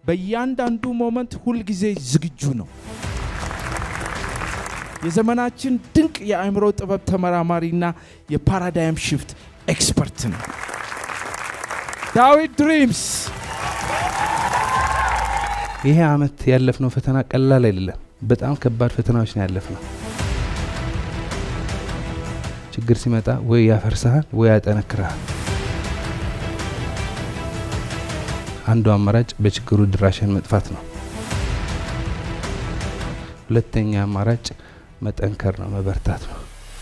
በእያንዳንዱ ሞመንት ሁልጊዜ ዝግጁ ነው። የዘመናችን ድንቅ የአእምሮ ጥበብ ተመራማሪና የፓራዳይም ሽፍት ኤክስፐርት ነው። ዳዊት ድሪምስ ይሄ አመት ያለፍነው ፈተና ቀላል አይደለም። በጣም ከባድ ፈተናዎች ነው ያለፍነው። ችግር ሲመጣ ወይ ያፈርስሃል ወይ ያጠነክርሃል። አንዱ አማራጭ በችግሩ ድራሽን መጥፋት ነው። ሁለተኛ አማራጭ መጠንከር ነው፣ መበርታት ነው።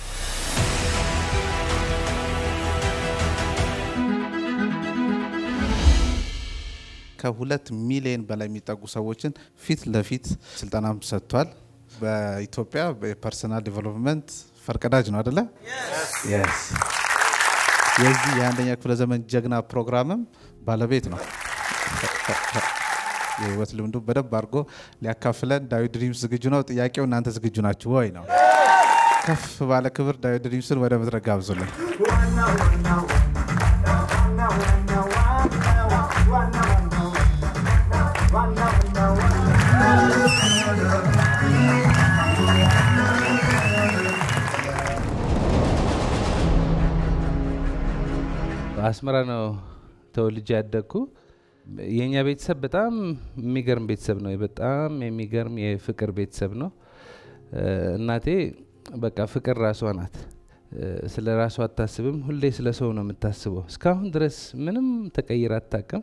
ከሁለት ሚሊዮን በላይ የሚጠጉ ሰዎችን ፊት ለፊት ስልጠናም ሰጥቷል። በኢትዮጵያ የፐርሰናል ዲቨሎፕመንት ፈርቀዳጅ ነው አደለ? የዚህ የአንደኛ ክፍለ ዘመን ጀግና ፕሮግራምም ባለቤት ነው። የህይወት ልምዱ በደንብ አድርጎ ሊያካፍለን ዳዊት ድሪምስ ዝግጁ ነው። ጥያቄው እናንተ ዝግጁ ናችሁ ወይ ነው። ከፍ ባለ ክብር ዳዊት ድሪምስን ወደ መድረክ ጋብዙልን። አስመራ ነው ተወልጄ ያደግኩ። የእኛ ቤተሰብ በጣም የሚገርም ቤተሰብ ነው። በጣም የሚገርም የፍቅር ቤተሰብ ነው። እናቴ በቃ ፍቅር ራሷ ናት። ስለ ራሷ አታስብም። ሁሌ ስለ ሰው ነው የምታስበው። እስካሁን ድረስ ምንም ተቀይራ አታቅም።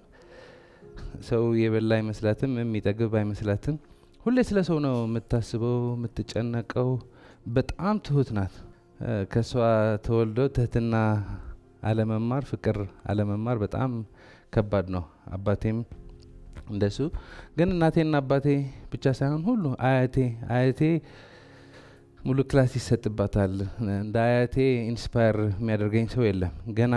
ሰው የበላ አይመስላትም፣ የሚጠግብ አይመስላትም። ሁሌ ስለ ሰው ነው የምታስበው፣ የምትጨነቀው። በጣም ትሁት ናት። ከእሷ ተወልዶ ትህትና አለመማር፣ ፍቅር አለመማር በጣም ከባድ ነው። አባቴም እንደሱ። ግን እናቴና አባቴ ብቻ ሳይሆን ሁሉ አያቴ አያቴ ሙሉ ክላስ ይሰጥባታል። እንደ አያቴ ኢንስፓየር የሚያደርገኝ ሰው የለም። ገና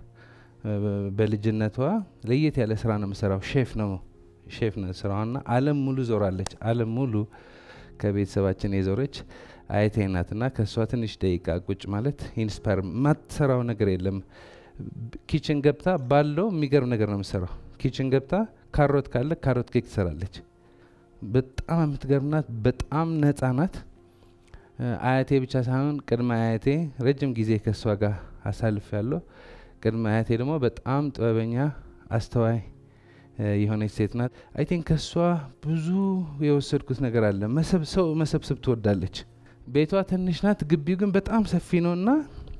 በልጅነቷ ለየት ያለ ስራ ነው የምሰራው። ሼፍ ነው ሼፍ ነው ስራዋና ዓለም ሙሉ ዞራለች። ዓለም ሙሉ ከቤተሰባችን የዞረች አያቴ ናትና ከእሷ ትንሽ ደቂቃ ቁጭ ማለት ኢንስፓየር የማትሰራው ነገር የለም። ኪችን ገብታ ባለው የሚገርም ነገር ነው የምሰራው። ኪችን ገብታ ካሮት ካለ ካሮት ኬክ ትሰራለች። በጣም የምትገርም ናት። በጣም ነጻ ናት። አያቴ ብቻ ሳይሆን ቅድመ አያቴ ረጅም ጊዜ ከእሷ ጋር አሳልፍ ያለው ቅድመ አያቴ ደግሞ በጣም ጥበበኛ አስተዋይ የሆነች ሴት ናት። አይ ቲንክ ከእሷ ብዙ የወሰድኩት ነገር አለ። ሰው መሰብሰብ ትወዳለች። ቤቷ ትንሽ ናት፣ ግቢው ግን በጣም ሰፊ ነው እና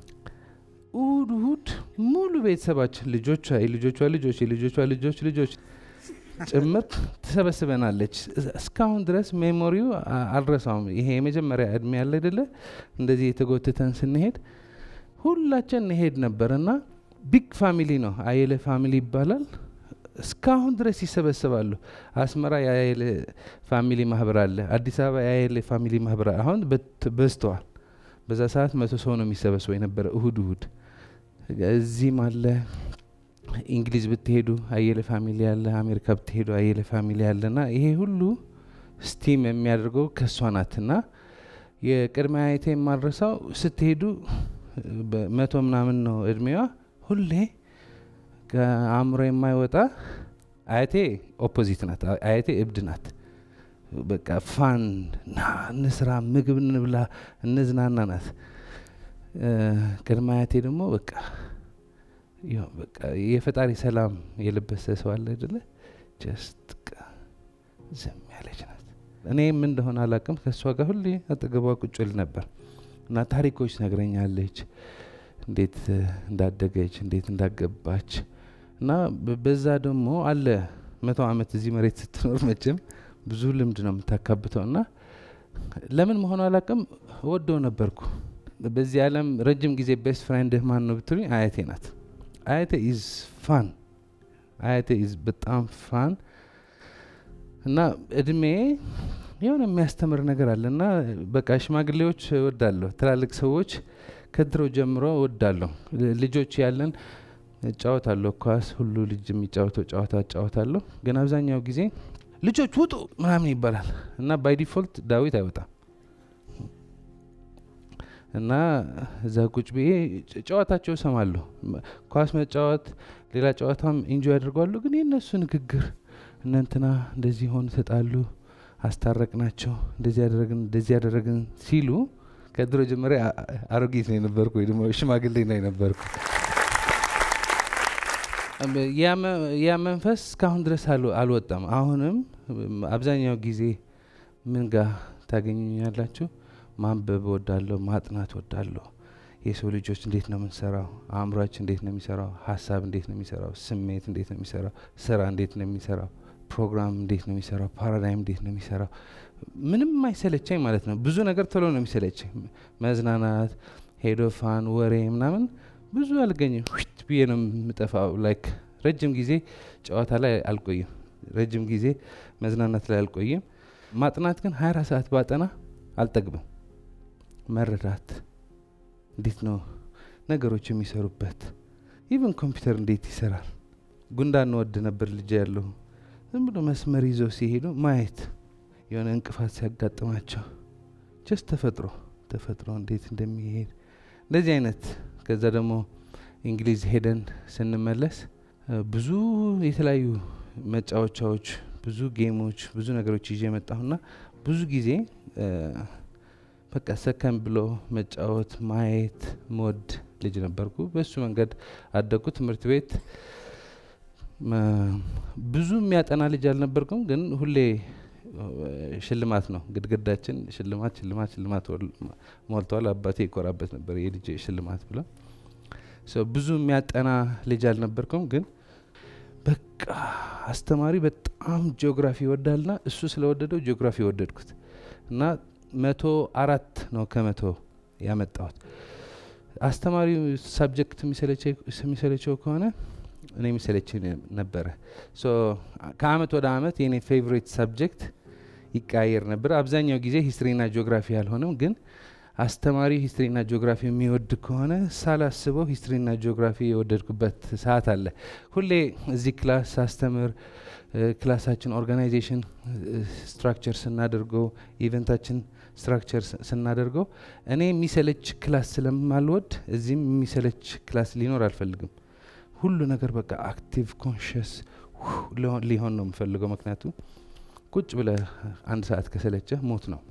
እሁድ እሁድ ሙሉ ቤተሰባችን ልጆቿ፣ የልጆቿ ልጆች፣ የልጆቿ ልጆች ልጆች ጭምር ትሰበስበናለች። እስካሁን ድረስ ሜሞሪው አልረሳውም። ይሄ የመጀመሪያ እድሜ ያለ አይደለ እንደዚህ የተጎትተን ስንሄድ ሁላችን እንሄድ ነበር እና ቢግ ፋሚሊ ነው። አየለ ፋሚሊ ይባላል። እስካሁን ድረስ ይሰበሰባሉ። አስመራ የአየለ ፋሚሊ ማህበር አለ። አዲስ አበባ የአየለ ፋሚሊ ማህበር አሁን በዝተዋል። በዛ ሰዓት መቶ ሰው ነው የሚሰበሰበው የነበረ እሁድ እሁድ። እዚህም አለ እንግሊዝ ብትሄዱ አየለ ፋሚሊ አለ። አሜሪካ ብትሄዱ አየለ ፋሚሊ አለ እና ይሄ ሁሉ ስቲም የሚያደርገው ከእሷ ናት እና የቅድመ አያቴ የማድረሳው ስትሄዱ በመቶ ምናምን ነው እድሜዋ ሁሌ ከአእምሮ የማይወጣ አያቴ ኦፖዚት ናት። አያቴ እብድ ናት። በቃ ፋን ና እንስራ፣ ምግብ እንብላ፣ እንዝናና ናት። ቅድመ አያቴ ደግሞ በቃ በቃ የፈጣሪ ሰላም የለበሰ ሰው አለ አይደለ? ጀስት ዝም ያለች ናት። እኔ ምን እንደሆነ አላቅም። ከእሷ ጋር ሁሌ አጠገቧ ቁጭ ል ነበር እና ታሪኮች ነግረኛለች፣ እንዴት እንዳደገች፣ እንዴት እንዳገባች እና በዛ ደግሞ አለ መቶ ዓመት እዚህ መሬት ስትኖር መቼም ብዙ ልምድ ነው የምታካብተው እና ለምን መሆኑ አላቅም ወደው ነበርኩ። በዚህ ዓለም ረጅም ጊዜ ቤስት ፍሬንድህ ማን ነው ብትሉኝ አያቴ ናት። አያቴ ኢዝ ፋን አያቴ ኢዝ በጣም ፋን እና እድሜ የሆነ የሚያስተምር ነገር አለ እና በቃ ሽማግሌዎች እወዳለሁ። ትላልቅ ሰዎች ከድሮ ጀምሮ እወዳለሁ። ልጆች ያለን እጫወታለሁ፣ ኳስ ሁሉ ልጅ የሚጫወተው ጨዋታ እጫወታለሁ። ግን አብዛኛው ጊዜ ልጆች ውጡ ምናምን ይባላል እና ባይ ዲፎልት ዳዊት አይወጣም እና እዛ ቁጭ ብዬ ጨዋታቸው እሰማለሁ። ኳስ መጫወት፣ ሌላ ጨዋታም ኢንጆይ ያደርጓሉ። ግን የእነሱ ንግግር እነ እንትና እንደዚህ ሆኑ ተጣሉ፣ አስታረቅናቸው፣ እንደዚህ ያደረግን እንደዚህ ያደረግን ሲሉ ከድሮ ጀመሪያ አሮጊት ነው የነበርኩ ወይ ደግሞ ሽማግሌ ነው የነበርኩ። ያ መንፈስ እስካሁን ድረስ አልወጣም። አሁንም አብዛኛው ጊዜ ምን ጋር ታገኙኛላችሁ? ማንበብ ወዳለሁ፣ ማጥናት ወዳለሁ። የሰው ልጆች እንዴት ነው የምንሰራው? አእምሯችን እንዴት ነው የሚሰራው? ሀሳብ እንዴት ነው የሚሰራው? ስሜት እንዴት ነው የሚሰራው? ስራ እንዴት ነው የሚሰራው? ፕሮግራም እንዴት ነው የሚሰራው? ፓራዳይም እንዴት ነው የሚሰራው? ምንም አይሰለቸኝ ማለት ነው። ብዙ ነገር ቶሎ ነው የሚሰለቸኝ። መዝናናት፣ ሄዶፋን፣ ወሬ ምናምን ብዙ አልገኝም። ዊት ብዬ ነው የምጠፋው። ላይክ ረጅም ጊዜ ጨዋታ ላይ አልቆይም። ረጅም ጊዜ መዝናናት ላይ አልቆይም። ማጥናት ግን ሀያ አራት ሰዓት ባጠና አልጠግብም። መረዳት እንዴት ነው ነገሮች የሚሰሩበት፣ ኢቨን ኮምፒውተር እንዴት ይሰራል። ጉንዳን ወድ ነበር ልጅ ያለሁ ዝም ብሎ መስመር ይዘው ሲሄዱ ማየት የሆነ እንቅፋት ሲያጋጥማቸው ጀስት ተፈጥሮ ተፈጥሮ እንዴት እንደሚሄድ እንደዚህ አይነት ከዛ ደግሞ እንግሊዝ ሄደን ስንመለስ ብዙ የተለያዩ መጫወቻዎች፣ ብዙ ጌሞች፣ ብዙ ነገሮች ይዤ የመጣሁና ብዙ ጊዜ በቃ ሰከን ብሎ መጫወት ማየት መወድ ልጅ ነበርኩ። በሱ መንገድ አደግኩ። ትምህርት ቤት ብዙ የሚያጠና ልጅ አልነበርኩም፣ ግን ሁሌ ሽልማት ነው ግድግዳችን፣ ሽልማት ሽልማት ሽልማት ሞልተዋል። አባቴ ይኮራበት ነበር የልጅ ሽልማት ብሎ። ብዙ የሚያጠና ልጅ አልነበርኩም፣ ግን በቃ አስተማሪ በጣም ጂኦግራፊ ይወዳልና እሱ ስለወደደው ጂኦግራፊ ወደድኩት እና መቶ አራት ነው ከመቶ ያመጣሁት። አስተማሪው ሳብጀክት የሚሰለቸው ከሆነ እኔ የሚሰለች ነበረ። ከአመት ወደ አመት የኔ ፌቨሬት ሳብጀክት ይቀያየር ነበር። አብዛኛው ጊዜ ሂስትሪና ጂኦግራፊ አልሆነም፣ ግን አስተማሪው ሂስትሪና ጂኦግራፊ የሚወድ ከሆነ ሳላስበው ሂስትሪና ጂኦግራፊ የወደድኩበት ሰዓት አለ። ሁሌ እዚህ ክላስ ሳስተምር ክላሳችን ኦርጋናይዜሽን ስትራክቸር ስናደርገው ኢቨንታችን ስትራክቸር ስናደርገው እኔ የሚሰለች ክላስ ስለማልወድ እዚህም የሚሰለች ክላስ ሊኖር አልፈልግም። ሁሉ ነገር በቃ አክቲቭ ኮንሽስ ሊሆን ነው የምፈልገው። ምክንያቱም ቁጭ ብለ አንድ ሰዓት ከሰለቸ ሞት ነው።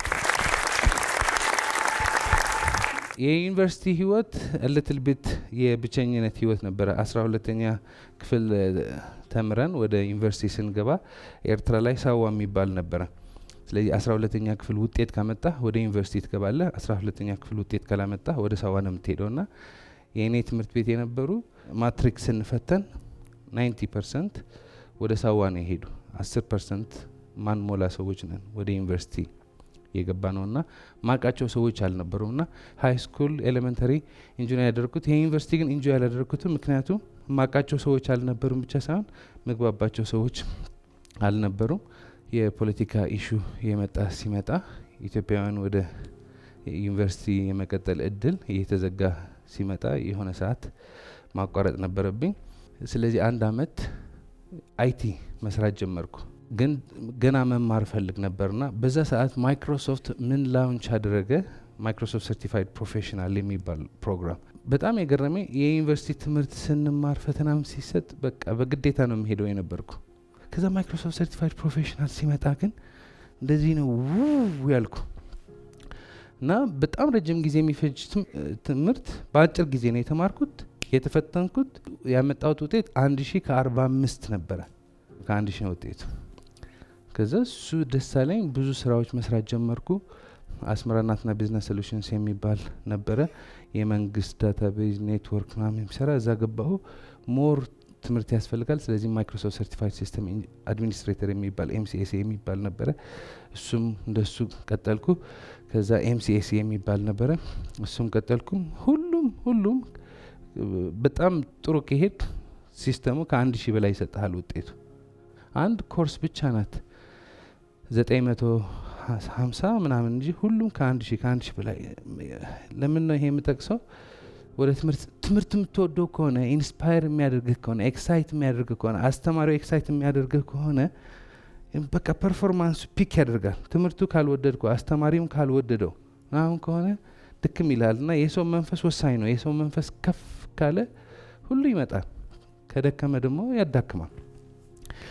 የዩኒቨርሲቲ ህይወት ልትል ቤት የብቸኝነት ህይወት ነበረ። አስራ ሁለተኛ ክፍል ተምረን ወደ ዩኒቨርሲቲ ስንገባ ኤርትራ ላይ ሳዋ የሚባል ነበረ። ስለዚህ አስራ ሁለተኛ ክፍል ውጤት ካመጣ ወደ ዩኒቨርሲቲ ትገባለህ። አስራ ሁለተኛ ክፍል ውጤት ካላመጣ ወደ ሳዋ ነው የምትሄደው ና የእኔ ትምህርት ቤት የነበሩ ማትሪክ ስንፈተን ናይንቲ ፐርሰንት ወደ ሳዋ ነው የሄዱ። አስር ፐርሰንት ማንሞላ ሰዎች ነን ወደ ዩኒቨርሲቲ የገባ ነው እና ማቃቸው ሰዎች አልነበሩም ና ሀይ ስኩል ኤሌመንተሪ ኢንጆይ ያደርጉት የዩኒቨርሲቲ ግን ኢንጆይ ያላደርጉትም ምክንያቱም ማቃቸው ሰዎች አልነበሩም ብቻ ሳይሆን ምግባባቸው ሰዎች አልነበሩም። የፖለቲካ ኢሹ የመጣ ሲመጣ ኢትዮጵያውያን ወደ ዩኒቨርሲቲ የመቀጠል እድል እየተዘጋ ሲመጣ የሆነ ሰዓት ማቋረጥ ነበረብኝ። ስለዚህ አንድ አመት አይቲ መስራት ጀመርኩ። ግን ገና መማር ፈልግ ነበርና በዛ ሰዓት ማይክሮሶፍት ምን ላውንች አደረገ? ማይክሮሶፍት ሰርቲፋይድ ፕሮፌሽናል የሚባል ፕሮግራም። በጣም የገረመኝ የዩኒቨርሲቲ ትምህርት ስንማር ፈተናም ሲሰጥ በቃ በግዴታ ነው የሚሄደው የነበርኩ። ከዛ ማይክሮሶፍት ሰርቲፋይድ ፕሮፌሽናል ሲመጣ ግን እንደዚህ ነው ውው ያልኩ እና በጣም ረጅም ጊዜ የሚፈጅ ትምህርት በአጭር ጊዜ ነው የተማርኩት። የተፈተንኩት ያመጣሁት ውጤት አንድ ሺህ ከአርባ አምስት ነበረ። ከአንድ ሺህ ነው ውጤቱ። ከዛ እሱ ደስ አለኝ። ብዙ ስራዎች መስራት ጀመርኩ። አስመራ ናትና ቢዝነስ ሶሉሽንስ የሚባል ነበረ የመንግስት ዳታቤዝ ኔትወርክ ምናምን የሚሰራ እዛ ገባሁ። ሞር ትምህርት ያስፈልጋል። ስለዚህ ማይክሮሶፍት ሰርቲፋይድ ሲስተም አድሚኒስትሬተር የሚባል ኤምሲኤስ የሚባል ነበረ። እሱም እንደሱ ቀጠልኩ። ከዛ ኤምሲኤስ የሚባል ነበረ። እሱም ቀጠልኩ። ሁሉም ሁሉም በጣም ጥሩ ከሄድ ሲስተሙ ከአንድ ሺህ በላይ ይሰጥሃል ውጤቱ። አንድ ኮርስ ብቻ ናት ዘጠኝ መቶ ሀምሳ ምናምን እንጂ ሁሉም ከአንድ ሺህ ከአንድ ሺህ በላይ ለምን ነው ይሄ የምጠቅሰው? ወደ ትምህርት ትምህርት የምትወደው ከሆነ ኢንስፓየር የሚያደርግህ ከሆነ ኤክሳይት የሚያደርግህ ከሆነ አስተማሪው ኤክሳይት የሚያደርግህ ከሆነ በቃ ፐርፎርማንሱ ፒክ ያደርጋል። ትምህርቱ ካልወደድኩ አስተማሪም ካልወደደው አሁን ከሆነ ድክም ይላል እና የሰው መንፈስ ወሳኝ ነው። የሰው መንፈስ ከፍ ካለ ሁሉ ይመጣል፣ ከደከመ ደግሞ ያዳክማል።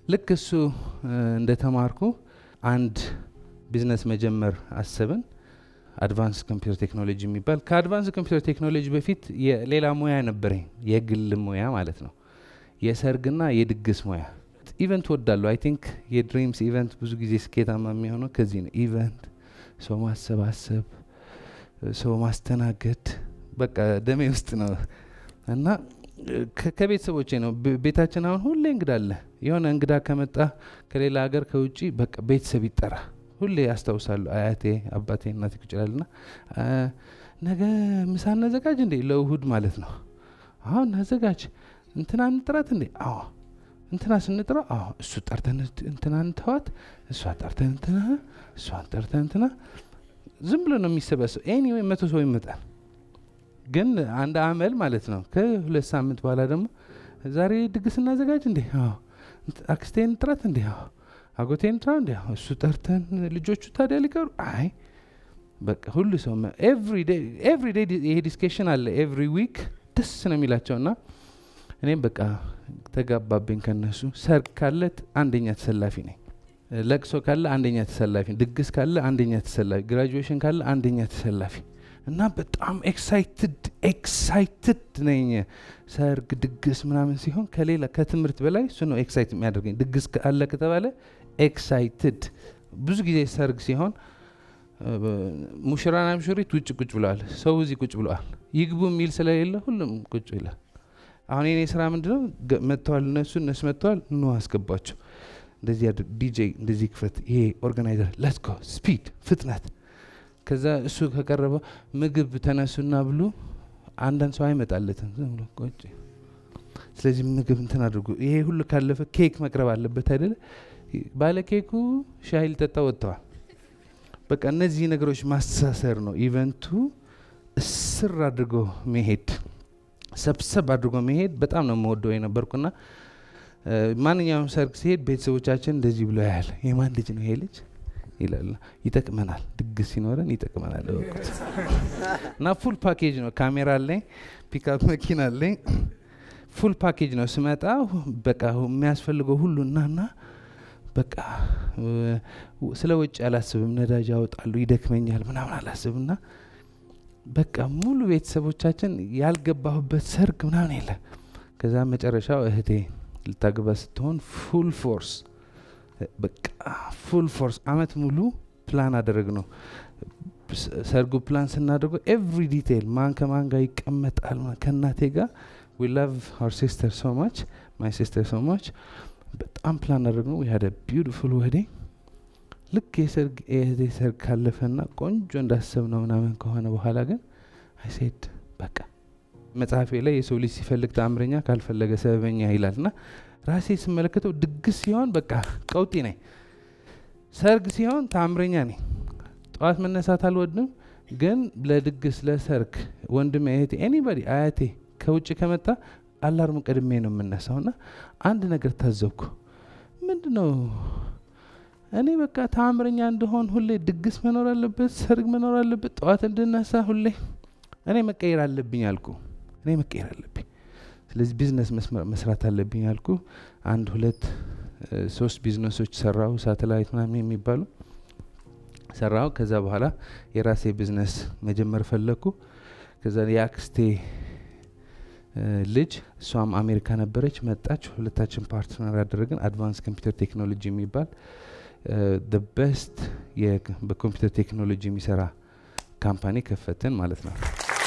ልክ እሱ እንደተማርኩ አንድ ቢዝነስ መጀመር አሰብን። አድቫንስ ኮምፒውተር ቴክኖሎጂ የሚባል ከአድቫንስ ኮምፒውተር ቴክኖሎጂ በፊት ሌላ ሙያ ነበረኝ፣ የግል ሙያ ማለት ነው። የሰርግና የድግስ ሙያ ኢቨንት ወዳለሁ። አይ ቲንክ የድሪምስ ኢቨንት ብዙ ጊዜ ስኬታማ የሚሆነው ከዚህ ነው። ኢቨንት፣ ሰው ማሰባሰብ፣ ሰው ማስተናገድ በቃ ደሜ ውስጥ ነው እና ከቤተሰቦቼ ነው። ቤታችን አሁን ሁሌ እንግዳ አለ። የሆነ እንግዳ ከመጣ ከሌላ ሀገር ከውጭ በቃ ቤተሰብ ይጠራ ሁሌ ያስታውሳሉ። አያቴ፣ አባቴ፣ እናቴ ይችላል ና ነገ ምሳ እናዘጋጅ እንዴ ለእሁድ ማለት ነው። አሁን እናዘጋጅ እንትና እንጥራት እንዴ? አዎ እንትና ስንጥራ አዎ እሱ ጠርተን እንትና እንተዋት፣ እሷ ጠርተን እንትና፣ እሷን ጠርተን እንትና። ዝም ብሎ ነው የሚሰበሰብ። ኤኒዌይ መቶ ሰው ይመጣል። ግን አንድ አመል ማለት ነው። ከሁለት ሳምንት በኋላ ደግሞ ዛሬ ድግስ እናዘጋጅ እንዴ? አዎ አክስቴን ጥራት እንዴ? አዎ አጎቴን ጥራ እንዴ? አዎ እሱ ጠርተን ልጆቹ ታዲያ ሊቀሩ አይ በቃ ሁሉ ሰው ኤቭሪ ዴይ ይሄ ዲስኬሽን አለ ኤቭሪ ዊክ ደስ ነው የሚላቸው እና እኔም በቃ ተጋባብኝ ከነሱ። ሰርግ ካለ አንደኛ ተሰላፊ ነኝ። ለቅሶ ካለ አንደኛ ተሰላፊ፣ ድግስ ካለ አንደኛ ተሰላፊ፣ ግራጁዌሽን ካለ አንደኛ ተሰላፊ እና በጣም ኤክሳይትድ ኤክሳይትድ ነኝ። ሰርግ ድግስ ምናምን ሲሆን ከሌላ ከትምህርት በላይ እሱ ነው ኤክሳይት የሚያደርገኝ። ድግስ አለ ከተባለ ኤክሳይትድ። ብዙ ጊዜ ሰርግ ሲሆን ሙሽራና ሙሽሪት ውጭ ቁጭ ብለዋል፣ ሰው እዚህ ቁጭ ብለዋል። ይግቡ የሚል ስለሌለ ሁሉም ቁጭ ይላል። አሁን የኔ ስራ ምንድነው? መጥተዋል፣ እነሱ እነሱ መጥተዋል፣ ኑ አስገባቸው፣ እንደዚህ ዲጄ እንደዚህ ክፈት፣ ይሄ ኦርጋናይዘር ለትጎ ስፒድ ፍጥነት ከዛ እሱ ከቀረበ ምግብ ተነሱና ብሉ። አንዳንድ ሰው አይመጣለትም ዝም ብሎ ቆጭ። ስለዚህ ምግብ እንትን አድርጉ። ይሄ ሁሉ ካለፈ ኬክ መቅረብ አለበት አይደለ? ባለ ኬኩ ሻይ ሊጠጣ ወጥተዋል። በቃ እነዚህ ነገሮች ማስተሳሰር ነው ኢቨንቱ። እስር አድርጎ መሄድ፣ ሰብሰብ አድርጎ መሄድ በጣም ነው የምወደው የነበርኩና ማንኛውም ሰርግ ሲሄድ ቤተሰቦቻችን እንደዚህ ብሎ ያህል የማን ልጅ ነው ይሄ ልጅ ይላል። ይጠቅመናል፣ ድግስ ሲኖረን ይጠቅመናል። እወቁት እና ፉል ፓኬጅ ነው። ካሜራ አለኝ፣ ፒክአፕ መኪና አለኝ፣ ፉል ፓኬጅ ነው። ስመጣ በቃ የሚያስፈልገው ሁሉ እናና በቃ ስለ ውጭ አላስብም። ነዳጅ ያወጣሉ፣ ይደክመኛል ምናምን አላስብም። እና በቃ ሙሉ ቤተሰቦቻችን ያልገባሁበት ሰርግ ምናምን የለ። ከዛ መጨረሻው እህቴ ልታገባ ስትሆን ፉል ፎርስ በቃ ፉል ፎርስ አመት ሙሉ ፕላን አደረግ ነው። ሰርጉ ፕላን ስናደርገው ኤቭሪ ዲቴይል ማን ከማን ጋር ይቀመጣል ከእናቴ ጋር ዊ ላቭ አር ሲስተር ሶ ማች ማይ ሲስተር ሶ ማች በጣም ፕላን አደረግ ነው። ሀደ ቢዩቲፉል ዌዲንግ ልክ የሰርግ የእህቴ ሰርግ ካለፈና ቆንጆ እንዳሰብ ነው ምናምን ከሆነ በኋላ ግን አይሴድ በቃ መጽሐፌ ላይ የሰው ልጅ ሲፈልግ ተአምረኛ ካልፈለገ ሰበበኛ ይላል ና ራሴ ስመለከተው ድግስ ሲሆን በቃ ቀውጢ ነኝ፣ ሰርግ ሲሆን ተአምረኛ ነኝ። ጠዋት መነሳት አልወድም፣ ግን ለድግስ ለሰርግ ወንድሜ፣ እህቴ፣ ኤኒባዲ አያቴ ከውጭ ከመጣ አላርሙ ቀድሜ ነው የምነሳው ና አንድ ነገር ታዘብኩ። ምንድ ነው እኔ በቃ ተአምረኛ እንደሆን ሁሌ ድግስ መኖር አለበት፣ ሰርግ መኖር አለበት፣ ጠዋት እንድነሳ ሁሌ እኔ መቀየር አለብኝ አልኩ። እኔ መቀየር አለብኝ ስለዚህ ቢዝነስ መስራት አለብኝ አልኩ። አንድ ሁለት ሶስት ቢዝነሶች ሰራው፣ ሳተላይት ምናምን የሚባሉ ሰራው። ከዛ በኋላ የራሴ ቢዝነስ መጀመር ፈለግኩ። ከዛ የአክስቴ ልጅ እሷም አሜሪካ ነበረች፣ መጣች። ሁለታችን ፓርትነር ያደረግን አድቫንስ ኮምፒውተር ቴክኖሎጂ የሚባል ቤስት በኮምፒውተር ቴክኖሎጂ የሚሰራ ካምፓኒ ከፈትን ማለት ነው።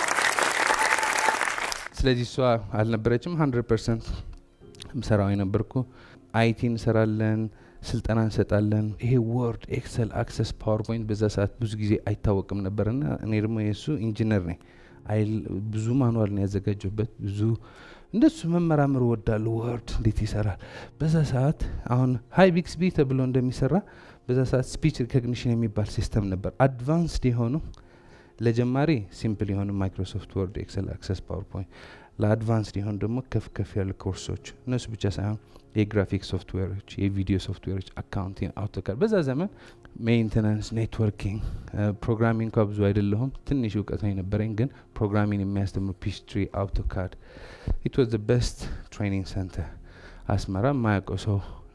ስለዚህ እሷ አልነበረችም። ሀንድረድ ፐርሰንት ምሰራው የነበርኩ አይቲ እንሰራለን፣ ስልጠና እንሰጣለን። ይሄ ወርድ፣ ኤክሰል፣ አክሰስ፣ ፓወርፖይንት በዛ ሰዓት ብዙ ጊዜ አይታወቅም ነበርና እኔ ደግሞ የእሱ ኢንጂነር ነኝ። ብዙ ማኑዋል ነው ያዘጋጀበት። ብዙ እንደሱ መመራመር ወዳለሁ። ወርድ እንዴት ይሰራል በዛ ሰዓት። አሁን ሀይ ቢክስቢ ተብሎ እንደሚሰራ በዛ ሰዓት ስፒች ሪኮግኒሽን የሚባል ሲስተም ነበር። አድቫንስድ የሆኑ ለጀማሪ ሲምፕል የሆኑ ማይክሮሶፍት ወርድ፣ ኤክሰል፣ አክሰስ፣ ፓወርፖይንት ለአድቫንስድ የሆኑ ደግሞ ከፍ ከፍ ያሉ ኮርሶች እነሱ ብቻ ሳይሆን የግራፊክ ሶፍትዌሮች፣ የቪዲዮ ሶፍትዌሮች፣ አካውንቲንግ፣ አውቶካድ በዛ ዘመን ሜንቴናንስ፣ ኔትወርኪንግ፣ ፕሮግራሚንግ እንኳ ብዙ አይደለሁም ትንሽ እውቀት ነው የነበረኝ፣ ግን ፕሮግራሚንግ የሚያስተምሩ ፒችትሪ፣ አውቶካድ ኢት ዋዝ ቤስት ትሬኒንግ ሰንተር አስመራ። የማያውቀው ሰው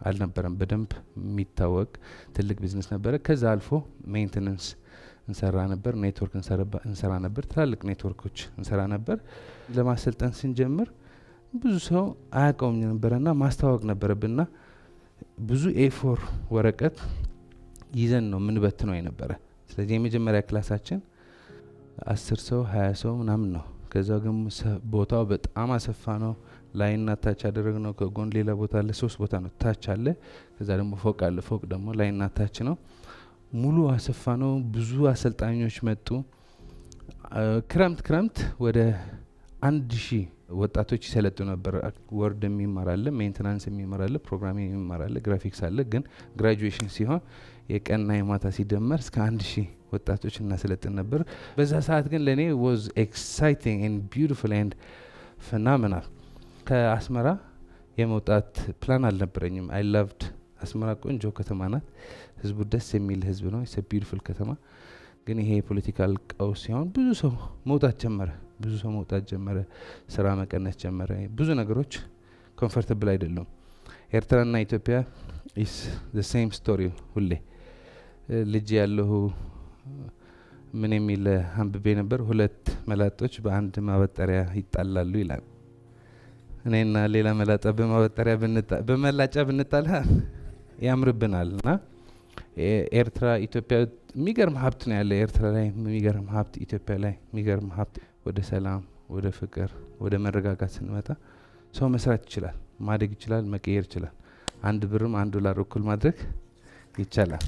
አልነበረም በደንብ የሚታወቅ ትልቅ ቢዝነስ ነበረ። ከዛ አልፎ ሜንቴነንስ እንሰራ ነበር፣ ኔትወርክ እንሰራ ነበር፣ ትላልቅ ኔትወርኮች እንሰራ ነበር። ለማሰልጠን ስንጀምር ብዙ ሰው አያውቀውም ነበረና ማስተዋወቅ ነበረብንና ብዙ ኤፎር ወረቀት ይዘን ነው ምንበትነው የነበረ። ስለዚህ የመጀመሪያ ክላሳችን አስር ሰው ሀያ ሰው ምናምን ነው። ከዛ ግን ቦታው በጣም አሰፋ ነው። ላይና ታች ያደረግ ነው። ከጎን ሌላ ቦታ አለ፣ ሶስት ቦታ ነው። ታች አለ፣ ከዛ ደግሞ ፎቅ አለ። ፎቅ ደግሞ ላይና ታች ነው። ሙሉ አሰፋ ነው። ብዙ አሰልጣኞች መጡ። ክረምት ክረምት ወደ አንድ ሺህ ወጣቶች ይሰለጡ ነበር። ወርድ የሚማር አለ፣ ሜንቴናንስ የሚማር አለ፣ ፕሮግራሚንግ የሚማር አለ፣ ግራፊክስ አለ። ግን ግራጁዌሽን ሲሆን የቀንና የማታ ሲደመር እስከ አንድ ሺህ ወጣቶች እናሰለጥን ነበር። በዛ ሰዓት ግን ለእኔ ዋዝ ኤክሳይቲንግ ኤንድ ቢዩቲፉል ኤንድ ፈናምናል። ከአስመራ የመውጣት ፕላን አልነበረኝም። አይ ላቭድ አስመራ ቆንጆ ከተማ ናት። ህዝቡ ደስ የሚል ህዝብ ነው። ስ ቢዩቲፉል ከተማ ግን ይሄ የፖለቲካል ቀውስ ሲሆን ብዙ ሰው መውጣት ጀመረ። ብዙ ሰው መውጣት ጀመረ። ስራ መቀነስ ጀመረ። ብዙ ነገሮች ኮምፎርታብል አይደሉም። ኤርትራና ኢትዮጵያ ኢስ ዘ ሴም ስቶሪ ሁሌ ልጅ ያለሁ ምን የሚል አንብቤ ነበር። ሁለት መላጦች በአንድ ማበጠሪያ ይጣላሉ ይላል። እኔና ሌላ መላጣ በማበጠሪያ በመላጫ ብንጣላ ያምርብናል እና ኤርትራ ኢትዮጵያ የሚገርም ሀብት ነው ያለ ኤርትራ ላይ የሚገርም ሀብት ኢትዮጵያ ላይ የሚገርም ሀብት ወደ ሰላም ወደ ፍቅር ወደ መረጋጋት ስንመጣ ሰው መስራት ይችላል ማደግ ይችላል መቀየር ይችላል አንድ ብርም አንድ ዶላር እኩል ማድረግ ይቻላል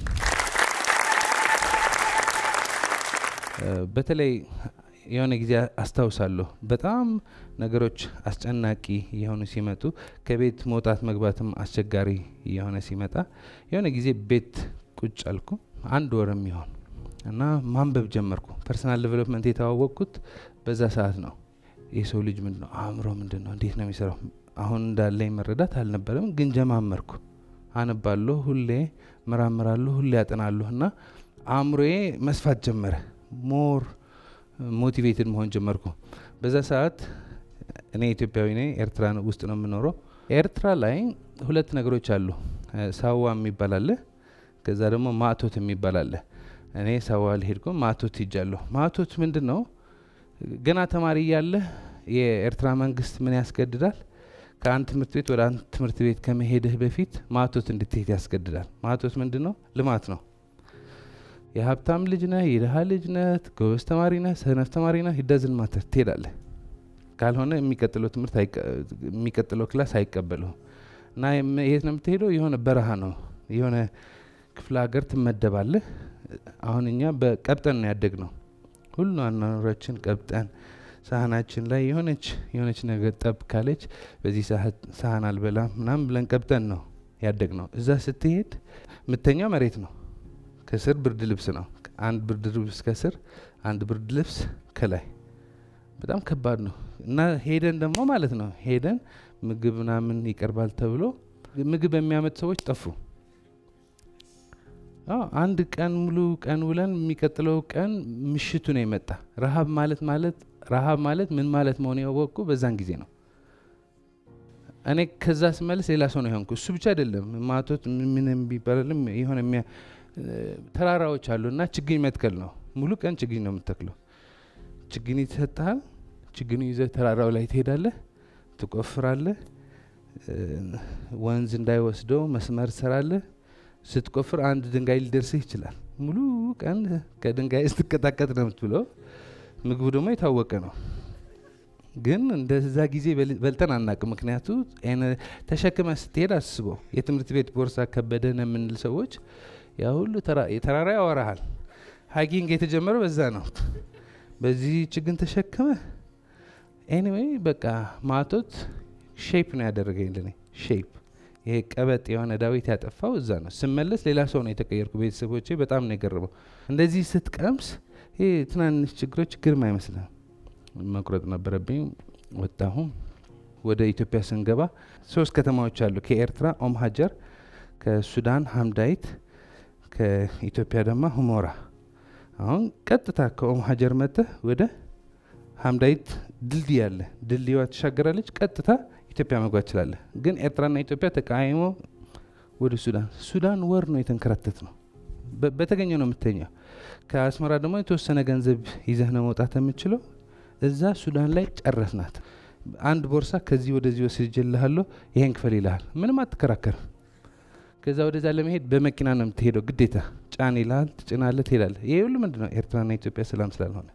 በተለይ የሆነ ጊዜ አስታውሳለሁ በጣም ነገሮች አስጨናቂ የሆኑ ሲመጡ ከቤት መውጣት መግባትም አስቸጋሪ የሆነ ሲመጣ የሆነ ጊዜ ቤት ቁጭ አልኩ አንድ ወር የሚሆን እና ማንበብ ጀመርኩ ፐርሰናል ዴቨሎፕመንት የተዋወቅኩት በዛ ሰዓት ነው የሰው ልጅ ምንድን ነው አእምሮ ምንድን ነው እንዴት ነው የሚሰራው አሁን እንዳለኝ መረዳት አልነበረም ግን ጀማመርኩ አነባለሁ ሁሌ መራምራለሁ ሁሌ ያጠናለሁ እና አእምሮዬ መስፋት ጀመረ ሞር ሞቲቬትድ መሆን ጀመርኩ በዛ ሰዓት እኔ ኢትዮጵያዊ ነኝ ኤርትራ ውስጥ ነው የምኖረው ኤርትራ ላይ ሁለት ነገሮች አሉ ሳዋ የሚባል አለ ከዛ ደግሞ ማቶት የሚባል አለ እኔ ሳዋ ልሄድኩም ማቶት ሂጃለሁ ማቶት ምንድን ነው ገና ተማሪ እያለ የኤርትራ መንግስት ምን ያስገድዳል ከአንድ ትምህርት ቤት ወደ አንድ ትምህርት ቤት ከመሄድህ በፊት ማቶት እንድትሄድ ያስገድዳል ማቶት ምንድን ነው ልማት ነው የሀብታም ልጅ ነህ የድሀ ልጅ ነህ ጎበዝ ተማሪ ነህ ሰነፍ ተማሪ ነህ ሂዳዝን ማተር ትሄዳለህ ካልሆነ የሚቀጥለው ትምህርት የሚቀጥለው ክላስ አይቀበለው እና የት ነው የምትሄደው የሆነ በረሃ ነው የሆነ ክፍለ ሀገር ትመደባለህ አሁን እኛ በቀብጠን ነው ያደግ ነው ሁሉ አኗኗራችን ቀብጠን ሳህናችን ላይ የሆነች የሆነች ነገር ጠብ ካለች በዚህ ሳህን አልበላም ምናም ብለን ቀብጠን ነው ያደግ ነው እዛ ስትሄድ ምተኛው መሬት ነው ከስር ብርድ ልብስ ነው አንድ ብርድ ልብስ ከስር አንድ ብርድ ልብስ ከላይ በጣም ከባድ ነው እና ሄደን ደግሞ ማለት ነው ሄደን ምግብ ምናምን ይቀርባል ተብሎ ምግብ የሚያመጡ ሰዎች ጠፉ አንድ ቀን ሙሉ ቀን ውለን የሚቀጥለው ቀን ምሽቱ ነው የመጣ ረሀብ ማለት ማለት ረሀብ ማለት ምን ማለት መሆን ያወቅኩ በዛን ጊዜ ነው እኔ ከዛ ስመልስ ሌላ ሰው ነው የሆንኩ እሱ ብቻ አይደለም ማቶት ምን ቢባልም የሆነ ተራራዎች አሉ እና ችግኝ መትከል ነው ሙሉ ቀን ችግኝ ነው የምትተክለው ችግኝ ይሰጥሃል ችግኙ ይዘህ ተራራው ላይ ትሄዳለህ ትቆፍራለህ ወንዝ እንዳይወስደው መስመር ትሰራለህ ስትቆፍር አንድ ድንጋይ ሊደርስህ ይችላል ሙሉ ቀን ከድንጋይ ስትቀጣቀጥ ነው የምትብለው ምግቡ ደግሞ የታወቀ ነው ግን እንደዛ ጊዜ በልጠን አናቅም ምክንያቱ ተሸክመ ስትሄድ አስበው የትምህርት ቤት ቦርሳ ከበደን የምንል ሰዎች ያ ሁሉ የተራራ ያወራሃል ሀይኪንግ የተጀመረው በዛ ነው በዚህ ችግን ተሸክመ ኤኒዌይ በቃ ማቶት ሼፕ ነው ያደረገኝ ለኔ ሼፕ ይሄ ቀበጥ የሆነ ዳዊት ያጠፋው እዛ ነው ስመለስ ሌላ ሰው ነው የተቀየርኩ ቤተሰቦቼ በጣም ነው የገረመው እንደዚህ ስትቀምስ ይሄ ትናንሽ ችግሮች ግርም አይመስልም መቁረጥ ነበረብኝ ወጣሁ ወደ ኢትዮጵያ ስንገባ ሶስት ከተማዎች አሉ ከኤርትራ ኦም ሀጀር ከሱዳን ሀምዳይት ከኢትዮጵያ ደግሞ ሁሞራ አሁን ቀጥታ ከኦም ሀጀር መጥተህ ወደ ሀምዳይት ድልድይ አለ ድልድይዋ ትሻገራለች ቀጥታ ኢትዮጵያ መግባት ትችላለህ ግን ኤርትራና ኢትዮጵያ ተቃይሞ ወደ ሱዳን ሱዳን ወር ነው የተንከራተት ነው በ- በተገኘው ነው የምተኛው ከአስመራ ደግሞ የተወሰነ ገንዘብ ይዘህ ነው መውጣት የምችለው እዛ ሱዳን ላይ ጨረስናት አንድ ቦርሳ ከዚህ ወደዚህ ወስጅልሃለሁ ይሄን ክፈል ይልሃል ምንም አትከራከርም ከዛ ወደዛ ለመሄድ በመኪና ነው የምትሄደው ግዴታ ጫን ይልሃል ትጭናለህ ትሄዳለህ ይሄ ሁሉ ምንድን ነው ኤርትራና ኢትዮጵያ ሰላም ስላልሆነ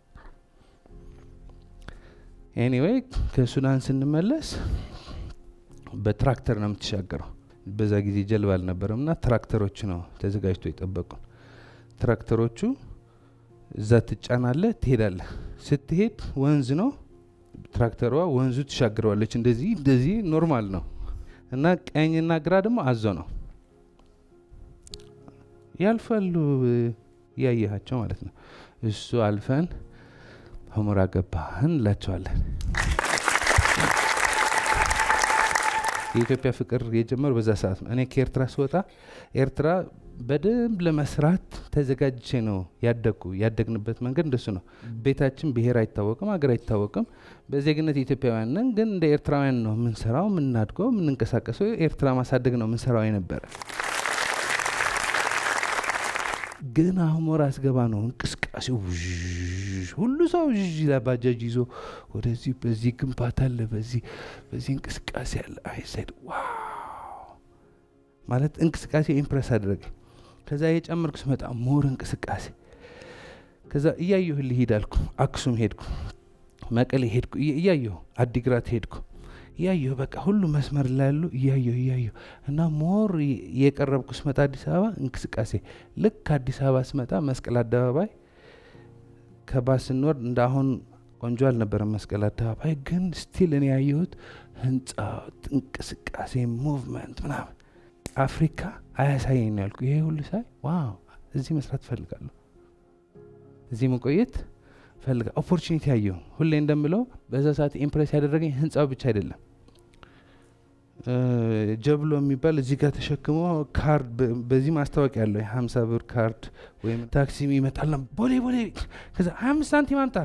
ኤኒዌይ ከሱዳን ስንመለስ በትራክተር ነው የምትሻገረው በዛ ጊዜ ጀልባ አልነበረም እና ትራክተሮች ነው ተዘጋጅቶ የጠበቁን ትራክተሮቹ እዛ ትጫናለህ ትሄዳለህ ስትሄድ ወንዝ ነው ትራክተሯ ወንዙ ትሻግረዋለች እንደዚህ እንደዚህ ኖርማል ነው እና ቀኝና ግራ ደግሞ አዞ ነው ያልፋሉ እያየሃቸው ማለት ነው እሱ አልፈን ሁመራ ገባህን እንላቸዋለን የኢትዮጵያ ፍቅር የጀመረው በዛ ሰዓት ነው እኔ ከኤርትራ ስወጣ ኤርትራ በደንብ ለመስራት ተዘጋጅቼ ነው ያደግኩ ያደግንበት መንገድ እንደሱ ነው ቤታችን ብሔር አይታወቅም ሀገር አይታወቅም በዜግነት ኢትዮጵያውያን ነን ግን እንደ ኤርትራውያን ነው የምንሰራው የምናድገው የምንንቀሳቀሰው ኤርትራ ማሳደግ ነው የምንሰራው የነበረ ግን ሁመራ አስገባ ነው እንቅስቃሴው ውዥ፣ ሁሉ ሰው ውዥ ይላል። ባጃጅ ይዞ ወደዚህ በዚህ ግንባታ አለ በዚህ በዚህ እንቅስቃሴ አለ አይሰድ ዋው ማለት እንቅስቃሴ ኢምፕረስ አደረገኝ ከዛ የጨመርኩ ስመጣ ሞር እንቅስቃሴ ከዛ እያየሁ ልሂድ አልኩ አክሱም ሄድኩ መቀሌ ሄድኩ እየ- እያየሁ አዲግራት ሄድኩ እያየሁ በቃ ሁሉ መስመር ላይ ያሉ እያየሁ እያየሁ እና ሞር የ- የቀረብኩ ስመጣ አዲስ አበባ እንቅስቃሴ ልክ አዲስ አበባ ስመጣ መስቀል አደባባይ ከባስ ስንወርድ እንደ አሁን ቆንጆ አልነበረም መስቀል አደባባይ ግን ስቲል እኔ ያየሁት ህንፃ እንቅስቃሴ ሙቭመንት ምናምን አፍሪካ አያሳየኝ ነው ያልኩ ይሄ ሁሉ ሳይ ዋው እዚህ መስራት እፈልጋለሁ እዚህ መቆየት ፈልጋ ኦፖርቹኒቲ ያየሁ ሁሌ እንደምለው በዛ ሰዓት ኢምፕሬስ ያደረገኝ ህንፃው ብቻ አይደለም እ፣ ጀብሎ የሚባል እዚህ ጋር ተሸክሞ ካርድ በ- በዚህ ማስታወቂያ ያለው የሀምሳ ብር ካርድ ወይም ታክሲ ይመጣልና ቦሌ ቦሌ ከዛ ሀያ አምስት ሳንቲም አምጣ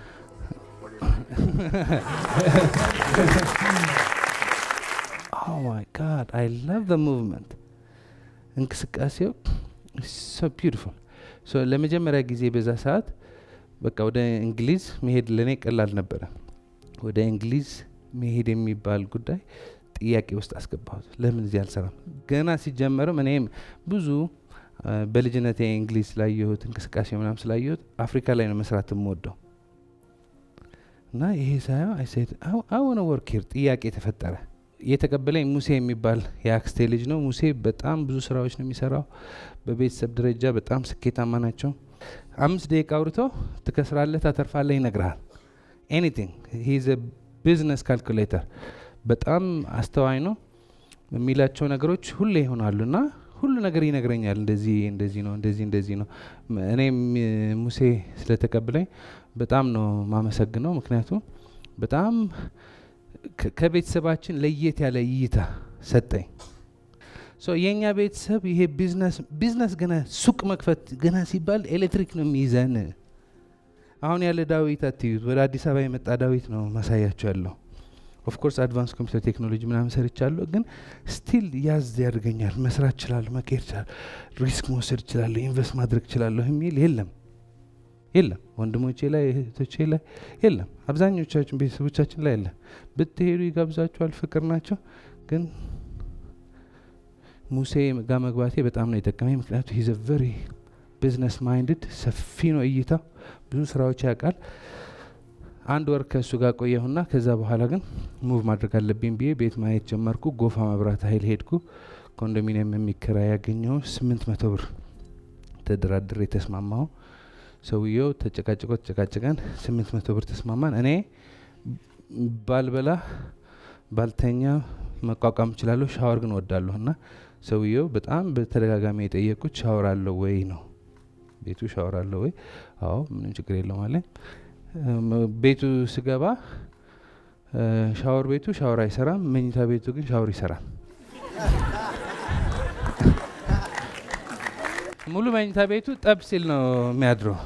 ኦ ማይ ጋድ አይ ላቭ ዘ ሙቭመንት እንቅስቃሴው ሶ ቢዩቲፉል ሶ ለመጀመሪያ ጊዜ በዛ ሰዓት በቃ ወደ እንግሊዝ መሄድ ለእኔ ቀላል ነበረ ወደ እንግሊዝ መሄድ የሚባል ጉዳይ ጥያቄ ውስጥ አስገባሁት ለምን እዚህ አልሰራም ገና ሲጀመርም እኔም ብዙ አ፣ በልጅነቴ እንግሊዝ ስላየሁት እንቅስቃሴ ምናም ስላየሁት አፍሪካ ላይ ነው መስራት የምወደው እና ይሄ ሳየው አይሴድ አወነ ወርክ ሂር ጥያቄ ተፈጠረ የተቀበለኝ ሙሴ የሚባል የአክስቴ ልጅ ነው ሙሴ በጣም ብዙ ስራዎች ነው የሚሰራው በቤተሰብ ደረጃ በጣም ስኬታማ ናቸው አምስት ደቂቃ አውርቶ ትከስራለህ ታተርፋለህ ይነግርሃል ኤኒቲንግ ሂዝ ቢዝነስ ካልኩሌተር በጣም አስተዋይ ነው የሚላቸው ነገሮች ሁሌ ይሆናሉ እና ሁሉ ነገር ይነግረኛል እንደዚህ እንደዚህ ነው እንደዚህ እንደዚህ ነው ም- እኔም እ፣ ሙሴ ስለተቀብለኝ በጣም ነው ማመሰግነው ምክንያቱም በጣም ከ- ከቤተሰባችን ለየት ያለ እይታ ሰጠኝ ሶ የእኛ ቤተሰብ ይሄ ቢዝነስ ቢዝነስ ገና ሱቅ መክፈት ገና ሲባል ኤሌክትሪክ ነው የሚይዘን አሁን ያለ ዳዊት አትዩት ወደ አዲስ አበባ የመጣ ዳዊት ነው ማሳያቸው ያለው ኦፍኮርስ አድቫንስ ኮምፒውተር ቴክኖሎጂ ምናምን ሰርቻለሁ ግን ስቲል ያዝ ያደርገኛል መስራት እችላለሁ መካሄድ እችላለሁ ሪስክ መውሰድ እችላለሁ ኢንቨስት ማድረግ እችላለሁ የሚል የለም የለም ወንድሞቼ ላይ እህቶቼ ላይ የለም አብዛኞቻችን ቤተሰቦቻችን ላይ የለም ብትሄዱ ይጋብዛችኋል ፍቅር ናቸው ግን ሙሴ ጋር መግባቴ በጣም ነው የጠቀመኝ ምክንያቱ ሂዘ ቨሪ ቢዝነስ ማይንድድ ሰፊ ነው እይታው ብዙ ስራዎች ያውቃል አንድ ወር ከእሱ ጋር ቆየሁና ከዛ በኋላ ግን ሙቭ ማድረግ አለብኝ ብዬ ቤት ማየት ጀመርኩ ጎፋ መብራት ኃይል ሄድኩ ኮንዶሚኒየም የሚከራይ ያገኘው ስምንት መቶ ብር ተደራድሬ የተስማማው ሰውየው ተጨቃጭቆ ተጨቃጭቀን ስምንት መቶ ብር ተስማማን እኔ ባልበላ ባልተኛ መቋቋም እችላለሁ ሻወር ግን ወዳለሁ እና ሰውየው በጣም በተደጋጋሚ የጠየቁት ሻወር አለው ወይ ነው ቤቱ ሻወር አለው ወይ አዎ ምንም ችግር የለውም አለኝ እም፣ ቤቱ ስገባ እ፣ ሻወር ቤቱ ሻወር አይሰራም መኝታ ቤቱ ግን ሻወር ይሰራል ሙሉ መኝታ ቤቱ ጠብ ሲል ነው የሚያድረው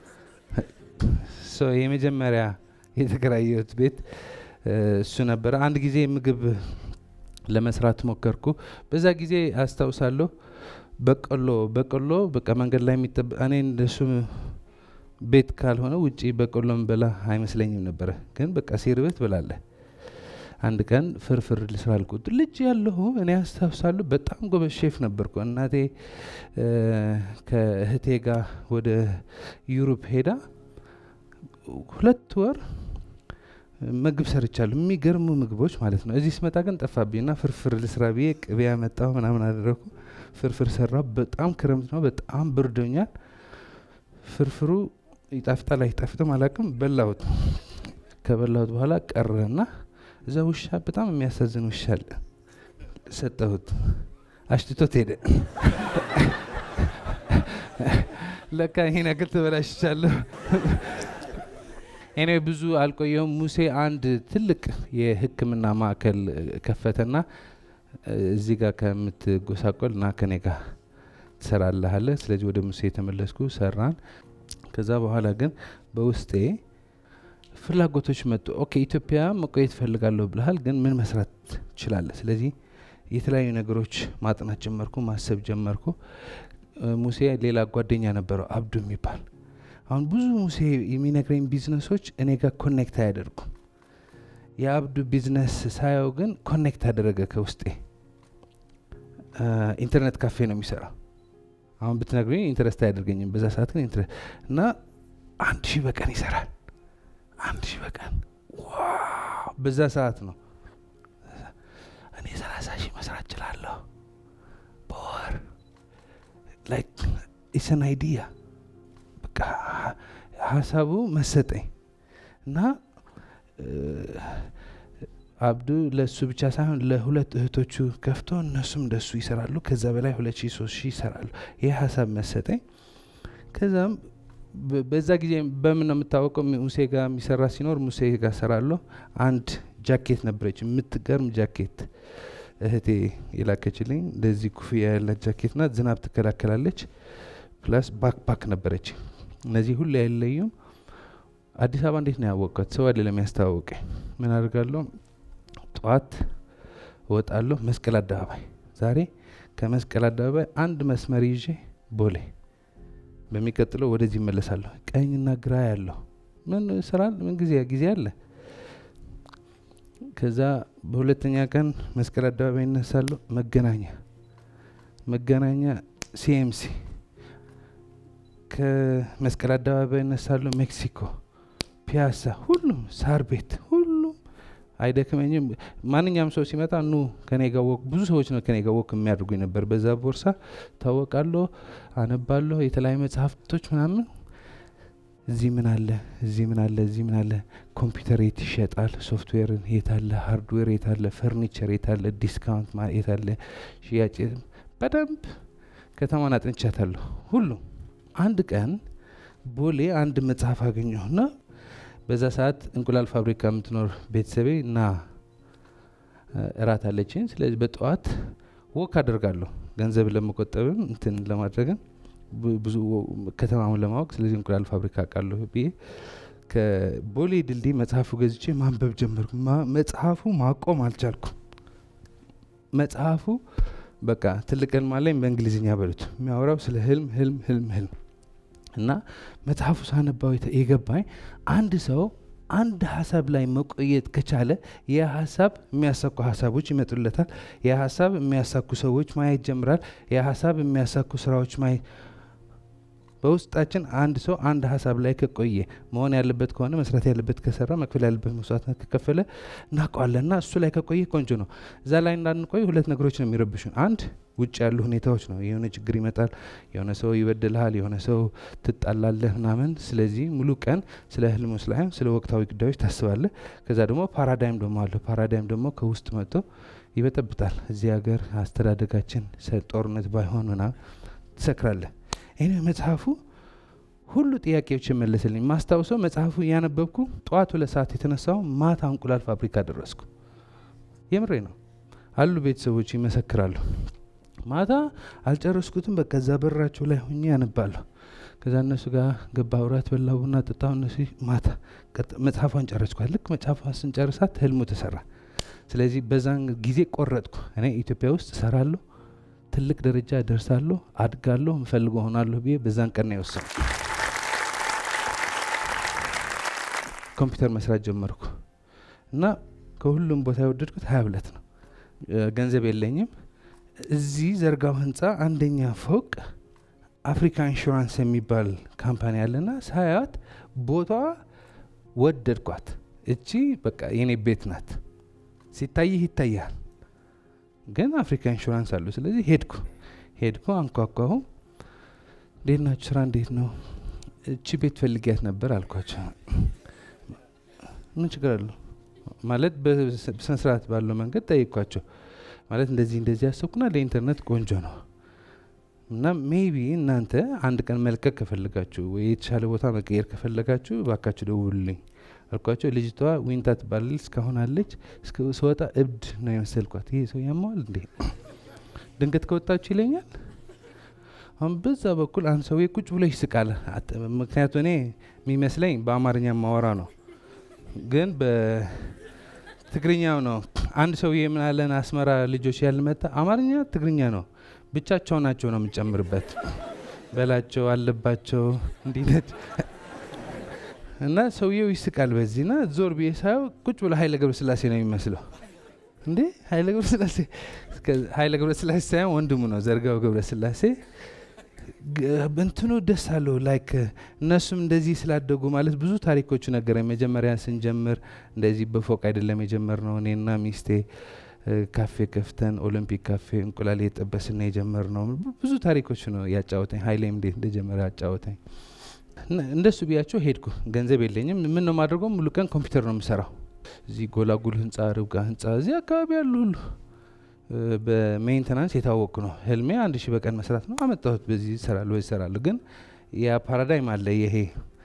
ሶ የመጀመሪያ የተከራየሁት ቤት እ፣ እሱ ነበረ አንድ ጊዜ ምግብ ለመስራት ሞከርኩ። በዛ ጊዜ አስታውሳለሁ በቆሎ በቆሎ በቃ መንገድ ላይ የሚጠበ እኔ እንደሱ ቤት ካልሆነ ውጪ በቆሎ ምበላ አይመስለኝም ነበረ። ግን በቃ ሲርበት ብላለህ። አንድ ቀን ፍርፍር ልስራ አልኩት። ልጅ ያለሁ እኔ አስታውሳለሁ በጣም ጎበዝ ሼፍ ነበርኩ። እናቴ እ፣ ከእህቴ ጋር ወደ ዩሮፕ ሄዳ ሁለት ወር ምግብ ሰርቻለሁ። የሚገርሙ ምግቦች ማለት ነው። እዚህ ስመጣ ግን ጠፋብኝና ፍርፍር ልስራ ብዬ ቅቤ ያመጣሁ ምናምን አደረግኩ። ፍርፍር ሰራሁ። በጣም ክረምት ነው፣ በጣም ብርዶኛል። ፍርፍሩ ይጣፍጣል አይጣፍጥም አላውቅም። በላሁት። ከበላሁት በኋላ ቀረና እዛ ውሻ በጣም የሚያሳዝን ውሻ አለ። ሰጠሁት። አሽትቶት ሄደ። ለካ ይሄን ያክል ተበላሽቻለሁ። እኔ ብዙ አልቆየውም። ሙሴ አንድ ትልቅ የሕክምና ማዕከል ከፈተና እዚህ ጋር ከምትጎሳቆል ና ከኔ ጋር ትሰራለህ አለ። ስለዚህ ወደ ሙሴ የተመለስኩ ሰራን። ከዛ በኋላ ግን በውስጤ ፍላጎቶች መጡ። ኦኬ ኢትዮጵያ መቆየት እፈልጋለሁ ብለሃል፣ ግን ምን መስራት ትችላለህ? ስለዚህ የተለያዩ ነገሮች ማጥናት ጀመርኩ፣ ማሰብ ጀመርኩ። እ፣ ሙሴ ሌላ ጓደኛ ነበረው አብዱ የሚባል አሁን ብዙ ሙሴ የሚነግረኝ ቢዝነሶች እኔ ጋር ኮኔክት አያደርጉም። የአብዱ ቢዝነስ ሳየው ግን ኮኔክት አደረገ ከውስጤ። እ፣ ኢንተርኔት ካፌ ነው የሚሰራው። አሁን ብትነግሩኝ ኢንትረስት አያደርገኝም። በዛ ሰዓት ግን ኢንትረ- እና አንድ ሺህ በቀን ይሰራል። አንድ ሺህ በቀን ዋው! በዛ ሰዓት ነው እኔ ሰላሳ ሺህ መስራት እችላለሁ በወር ላይክ ኢሰን አይዲያ በቃ ሀሳቡ መሰጠኝ እና እ፣ አብዱ ለእሱ ብቻ ሳይሆን ለሁለት እህቶቹ ከፍቶ እነሱም እንደሱ ይሰራሉ። ከዛ በላይ ሁለት ሺህ ሶስት ሺህ ይሰራሉ። ይህ ሀሳብ መሰጠኝ። ከዛም በ- በዛ ጊዜ በምን ነው የምታወቀው? ሙሴ ጋር የሚሰራ ሲኖር ሙሴ ጋር ሰራለሁ። አንድ ጃኬት ነበረች፣ የምትገርም ጃኬት እህቴ የላከችልኝ። እንደዚህ ኩፍያ ያላት ጃኬት ናት። ዝናብ ትከላከላለች። ፕላስ ባክፓክ ነበረች። እነዚህ ሁሉ አይለዩም። አዲስ አበባ እንዴት ነው ያወቅኳት? ሰው አይደለም ያስተዋወቀኝ። ምን አድርጋለሁ? ጠዋት እወጣለሁ መስቀል አደባባይ። ዛሬ ከመስቀል አደባባይ አንድ መስመር ይዤ ቦሌ፣ በሚቀጥለው ወደዚህ እመለሳለሁ። ቀኝና ግራ ያለው ምን ስራል ምን ጊዜ ጊዜ አለ። ከዛ በሁለተኛ ቀን መስቀል አደባባይ እነሳለሁ። መገናኛ መገናኛ ሲኤምሲ ከመስቀል አደባባይ እነሳለሁ። ሜክሲኮ ፒያሳ፣ ሁሉም ሳር ቤት፣ ሁሉም አይደክመኝም። ማንኛውም ሰው ሲመጣ ኑ ከኔ ጋር ወክ ብዙ ሰዎች ነው ከኔ ጋር ወክ የሚያደርጉኝ ነበር። በዛ ቦርሳ ታወቃለሁ፣ አነባለሁ የተለያዩ መጽሐፍቶች ምናምን እዚህ ምን አለ፣ እዚህ ምን አለ፣ እዚህ ምን አለ፣ ኮምፒውተር የት ይሸጣል፣ ሶፍትዌርን የት አለ፣ ሃርድዌር የት አለ፣ ፈርኒቸር የት አለ፣ ዲስካውንት ማ- የት አለ፣ ሽያጭ የት- በደንብ ከተማን አጥንቻታለሁ። ሁሉም አንድ ቀን ቦሌ አንድ መጽሐፍ አገኘሁና በዛ ሰዓት እንቁላል ፋብሪካ የምትኖር ቤተሰቤ እና እ፣ እራት አለችኝ። ስለዚህ በጠዋት ወክ አደርጋለሁ ገንዘብ ለመቆጠብም እንትን ለማድረግም ብ- ብዙ ወ- ከተማውን ለማወቅ ስለዚህ እንቁላል ፋብሪካ አውቃለሁ ብዬ ከቦሌ ድልድይ መጽሐፉ ገዝቼ ማንበብ ጀመርኩ። ማ- መጽሐፉ ማቆም አልቻልኩም። መጽሐፉ በቃ ትልቅ ህልም አለኝ በእንግሊዝኛ በሉት የሚያወራው ስለ ህልም ህልም ህልም ህልም እና መጽሐፉ ሳነባው የተ- የገባኝ አንድ ሰው አንድ ሀሳብ ላይ መቆየት ከቻለ ያ ሀሳብ የሚያሳኩ ሀሳቦች ይመጡለታል። ያ ሀሳብ የሚያሳኩ ሰዎች ማየት ጀምራል። ያ ሀሳብ የሚያሳኩ ስራዎች ማየት በውስጣችን አንድ ሰው አንድ ሀሳብ ላይ ከቆየ መሆን ያለበት ከሆነ መስራት ያለበት ከሰራ መክፈል ያለበት መስዋዕትነት ከከፈለ እናውቀዋለን እና እሱ ላይ ከቆየ ቆንጆ ነው። እዛ ላይ እንዳንቆይ ሁለት ነገሮች ነው የሚረብሹን። አንድ ውጭ ያሉ ሁኔታዎች ነው። የሆነ ችግር ይመጣል፣ የሆነ ሰው ይበድልሃል፣ የሆነ ሰው ትጣላለህ ምናምን። ስለዚህ ሙሉ ቀን ስለ ህልሙ ስላይሆን ስለ ወቅታዊ ጉዳዮች ታስባለህ። ከዛ ደግሞ ፓራዳይም ደግሞ አለ። ፓራዳይም ደግሞ ከውስጥ መጥቶ ይበጠብጣል። እዚህ ሀገር አስተዳደጋችን ሰ- ጦርነት ባይሆን ምናምን ትሰክራለህ። ይህ መጽሐፉ ሁሉ ጥያቄዎች የመለስልኝ። ማስታውሰው መጽሐፉ እያነበብኩ ጠዋት ሁለት ሰዓት የተነሳው ማታ እንቁላል ፋብሪካ ደረስኩ። የምሬ ነው አሉ ቤተሰቦች ይመሰክራሉ። ማታ አልጨረስኩትም። በቃ እዛ በራቸው ላይ ሁኜ ያነባለሁ። ከዛ እነሱ ጋር ገባ እራት በላ ቡና ጠጣሁ። እነሱ ማታ ቀጥ- መጽሐፏን ጨረስኳት። ልክ መጽሐፏን ስንጨርሳት ህልሙ ተሰራ። ስለዚህ በዛን ጊዜ ቆረጥኩ። እኔ ኢትዮጵያ ውስጥ እሰራለሁ፣ ትልቅ ደረጃ ደርሳለሁ፣ አድጋለሁ፣ ምፈልገው ሆናለሁ ብዬ በዛን ቀን ነው የወሰንኩ። ኮምፒውተር መስራት ጀመርኩ እና ከሁሉም ቦታ የወደድኩት ሀያ ሁለት ነው። እ፣ ገንዘብ የለኝም። እዚህ ዘርጋው ህንፃ አንደኛ ፎቅ አፍሪካ ኢንሹራንስ የሚባል ካምፓኒ አለና ሳያት ቦታዋ ወደድኳት። እቺ በቃ የኔ ቤት ናት። ሲታይህ ይታያል፣ ግን አፍሪካ ኢንሹራንስ አሉ። ስለዚህ ሄድኩ ሄድኩ አንኳኳሁ። እንዴት ናችሁ? ስራ እንዴት ነው? እቺ ቤት ፈልጊያት ነበር አልኳቸው። ምን ችግር አለው ማለት በስነ ስርዓት ባለው መንገድ ጠይቋቸው። ማለት እንደዚህ እንደዚህ ያሰብኩና ለኢንተርኔት ቆንጆ ነው እና ሜቢ እናንተ አንድ ቀን መልቀቅ ከፈለጋችሁ ወይ የተሻለ ቦታ መቀየር ከፈለጋችሁ ባካችሁ ደውሉልኝ አልኳቸው። ልጅቷ ዊንታ ትባላለች፣ እስካሁን አለች። እስከ ስወጣ እብድ ነው የመሰልኳት። ይሄ ሰው ያማዋል እንዴ ድንገት ከወጣችሁ ይለኛል። አሁን በዛ በኩል አንድ ሰውዬ ቁጭ ብሎ ይስቃል። አት- ምክንያቱ እኔ የሚመስለኝ በአማርኛ ማወራ ነው ግን በትግርኛው ነው። አንድ ሰውዬ ምን አለን አስመራ ልጆች ያልመጣ አማርኛ ትግርኛ ነው ብቻቸው ናቸው ነው የምጨምርበት በላቸው አለባቸው እንዲነት እና ሰውየው ይስቃል በዚህ ና ዞር ብዬ ሳየው ቁጭ ብሎ ኃይለ ገብረ ስላሴ ነው የሚመስለው። እንዴ ኃይለ ገብረ ስላሴ እስከ- ኃይለ ገብረ ስላሴ ሳይሆን ወንድሙ ነው ዘርጋው ገብረ ስላሴ ግ- እንትኑ ደስ አለው ላይክ እነሱም እንደዚህ ስላደጉ ማለት ብዙ ታሪኮቹ ነገረኝ። መጀመሪያ ስንጀምር እንደዚህ በፎቅ አይደለም የጀመርነው እኔና ሚስቴ እ፣ ካፌ ከፍተን ኦሎምፒክ ካፌ እንቁላል የጠበስና የጀመርነው ብዙ ታሪኮች ነው ያጫወተኝ። ሀይሌም እንዴት እንደጀመረ ያጫወተኝ። እና እንደሱ ብያቸው ሄድኩ። ገንዘብ የለኝም። ምን ነው ማድረገው? ሙሉ ቀን ኮምፒውተር ነው የምሰራው። እዚህ ጎላጉል ህንጻ፣ ርብቃ ህንጻ፣ እዚህ አካባቢ ያሉ ሁሉ እ፣ በሜንተናንስ የታወቁ ነው። ህልሜ አንድ ሺህ በቀን መስራት ነው። አመጣሁት። በዚህ ይሰራሉ በዚህ ይሰራሉ። ግን ያ ፓራዳይም አለ ይሄ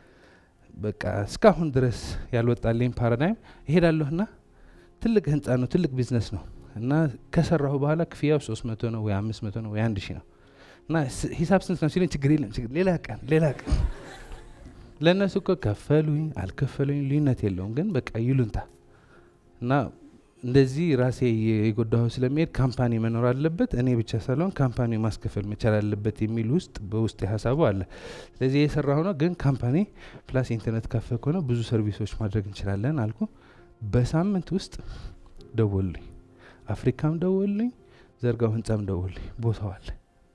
በቃ እስካሁን ድረስ ያልወጣልኝ ፓራዳይም እሄዳለሁና ትልቅ ህንጻ ነው፣ ትልቅ ቢዝነስ ነው እና ከሰራሁ በኋላ ክፍያው ሶስት መቶ ነው ወይ አምስት መቶ ነው ወይ አንድ ሺህ ነው እና ስ- ሂሳብ ስንት ነው ሲለኝ ችግር የለም ችግር ሌላ ቀን ሌላ ቀን ለእነሱ እኮ ከፈሉኝ አልከፈሉኝ ልዩነት የለውም፣ ግን በቃ ይሉንታ እና እንደዚህ ራሴ የጎዳሁ ስለሚሄድ ካምፓኒ መኖር አለበት፣ እኔ ብቻ ሳልሆን ካምፓኒ ማስከፈል መቻል አለበት የሚል ውስጥ በውስጥ ሀሳቡ አለ። ስለዚህ የሰራሁ ነው። ግን ካምፓኒ ፕላስ ኢንተርኔት ካፌ ከሆነ ብዙ ሰርቪሶች ማድረግ እንችላለን አልኩ። በሳምንት ውስጥ ደወሉልኝ፣ አፍሪካም ደወሉልኝ፣ ዘርጋው ህንጻም ደወሉልኝ። ቦታው አለ፣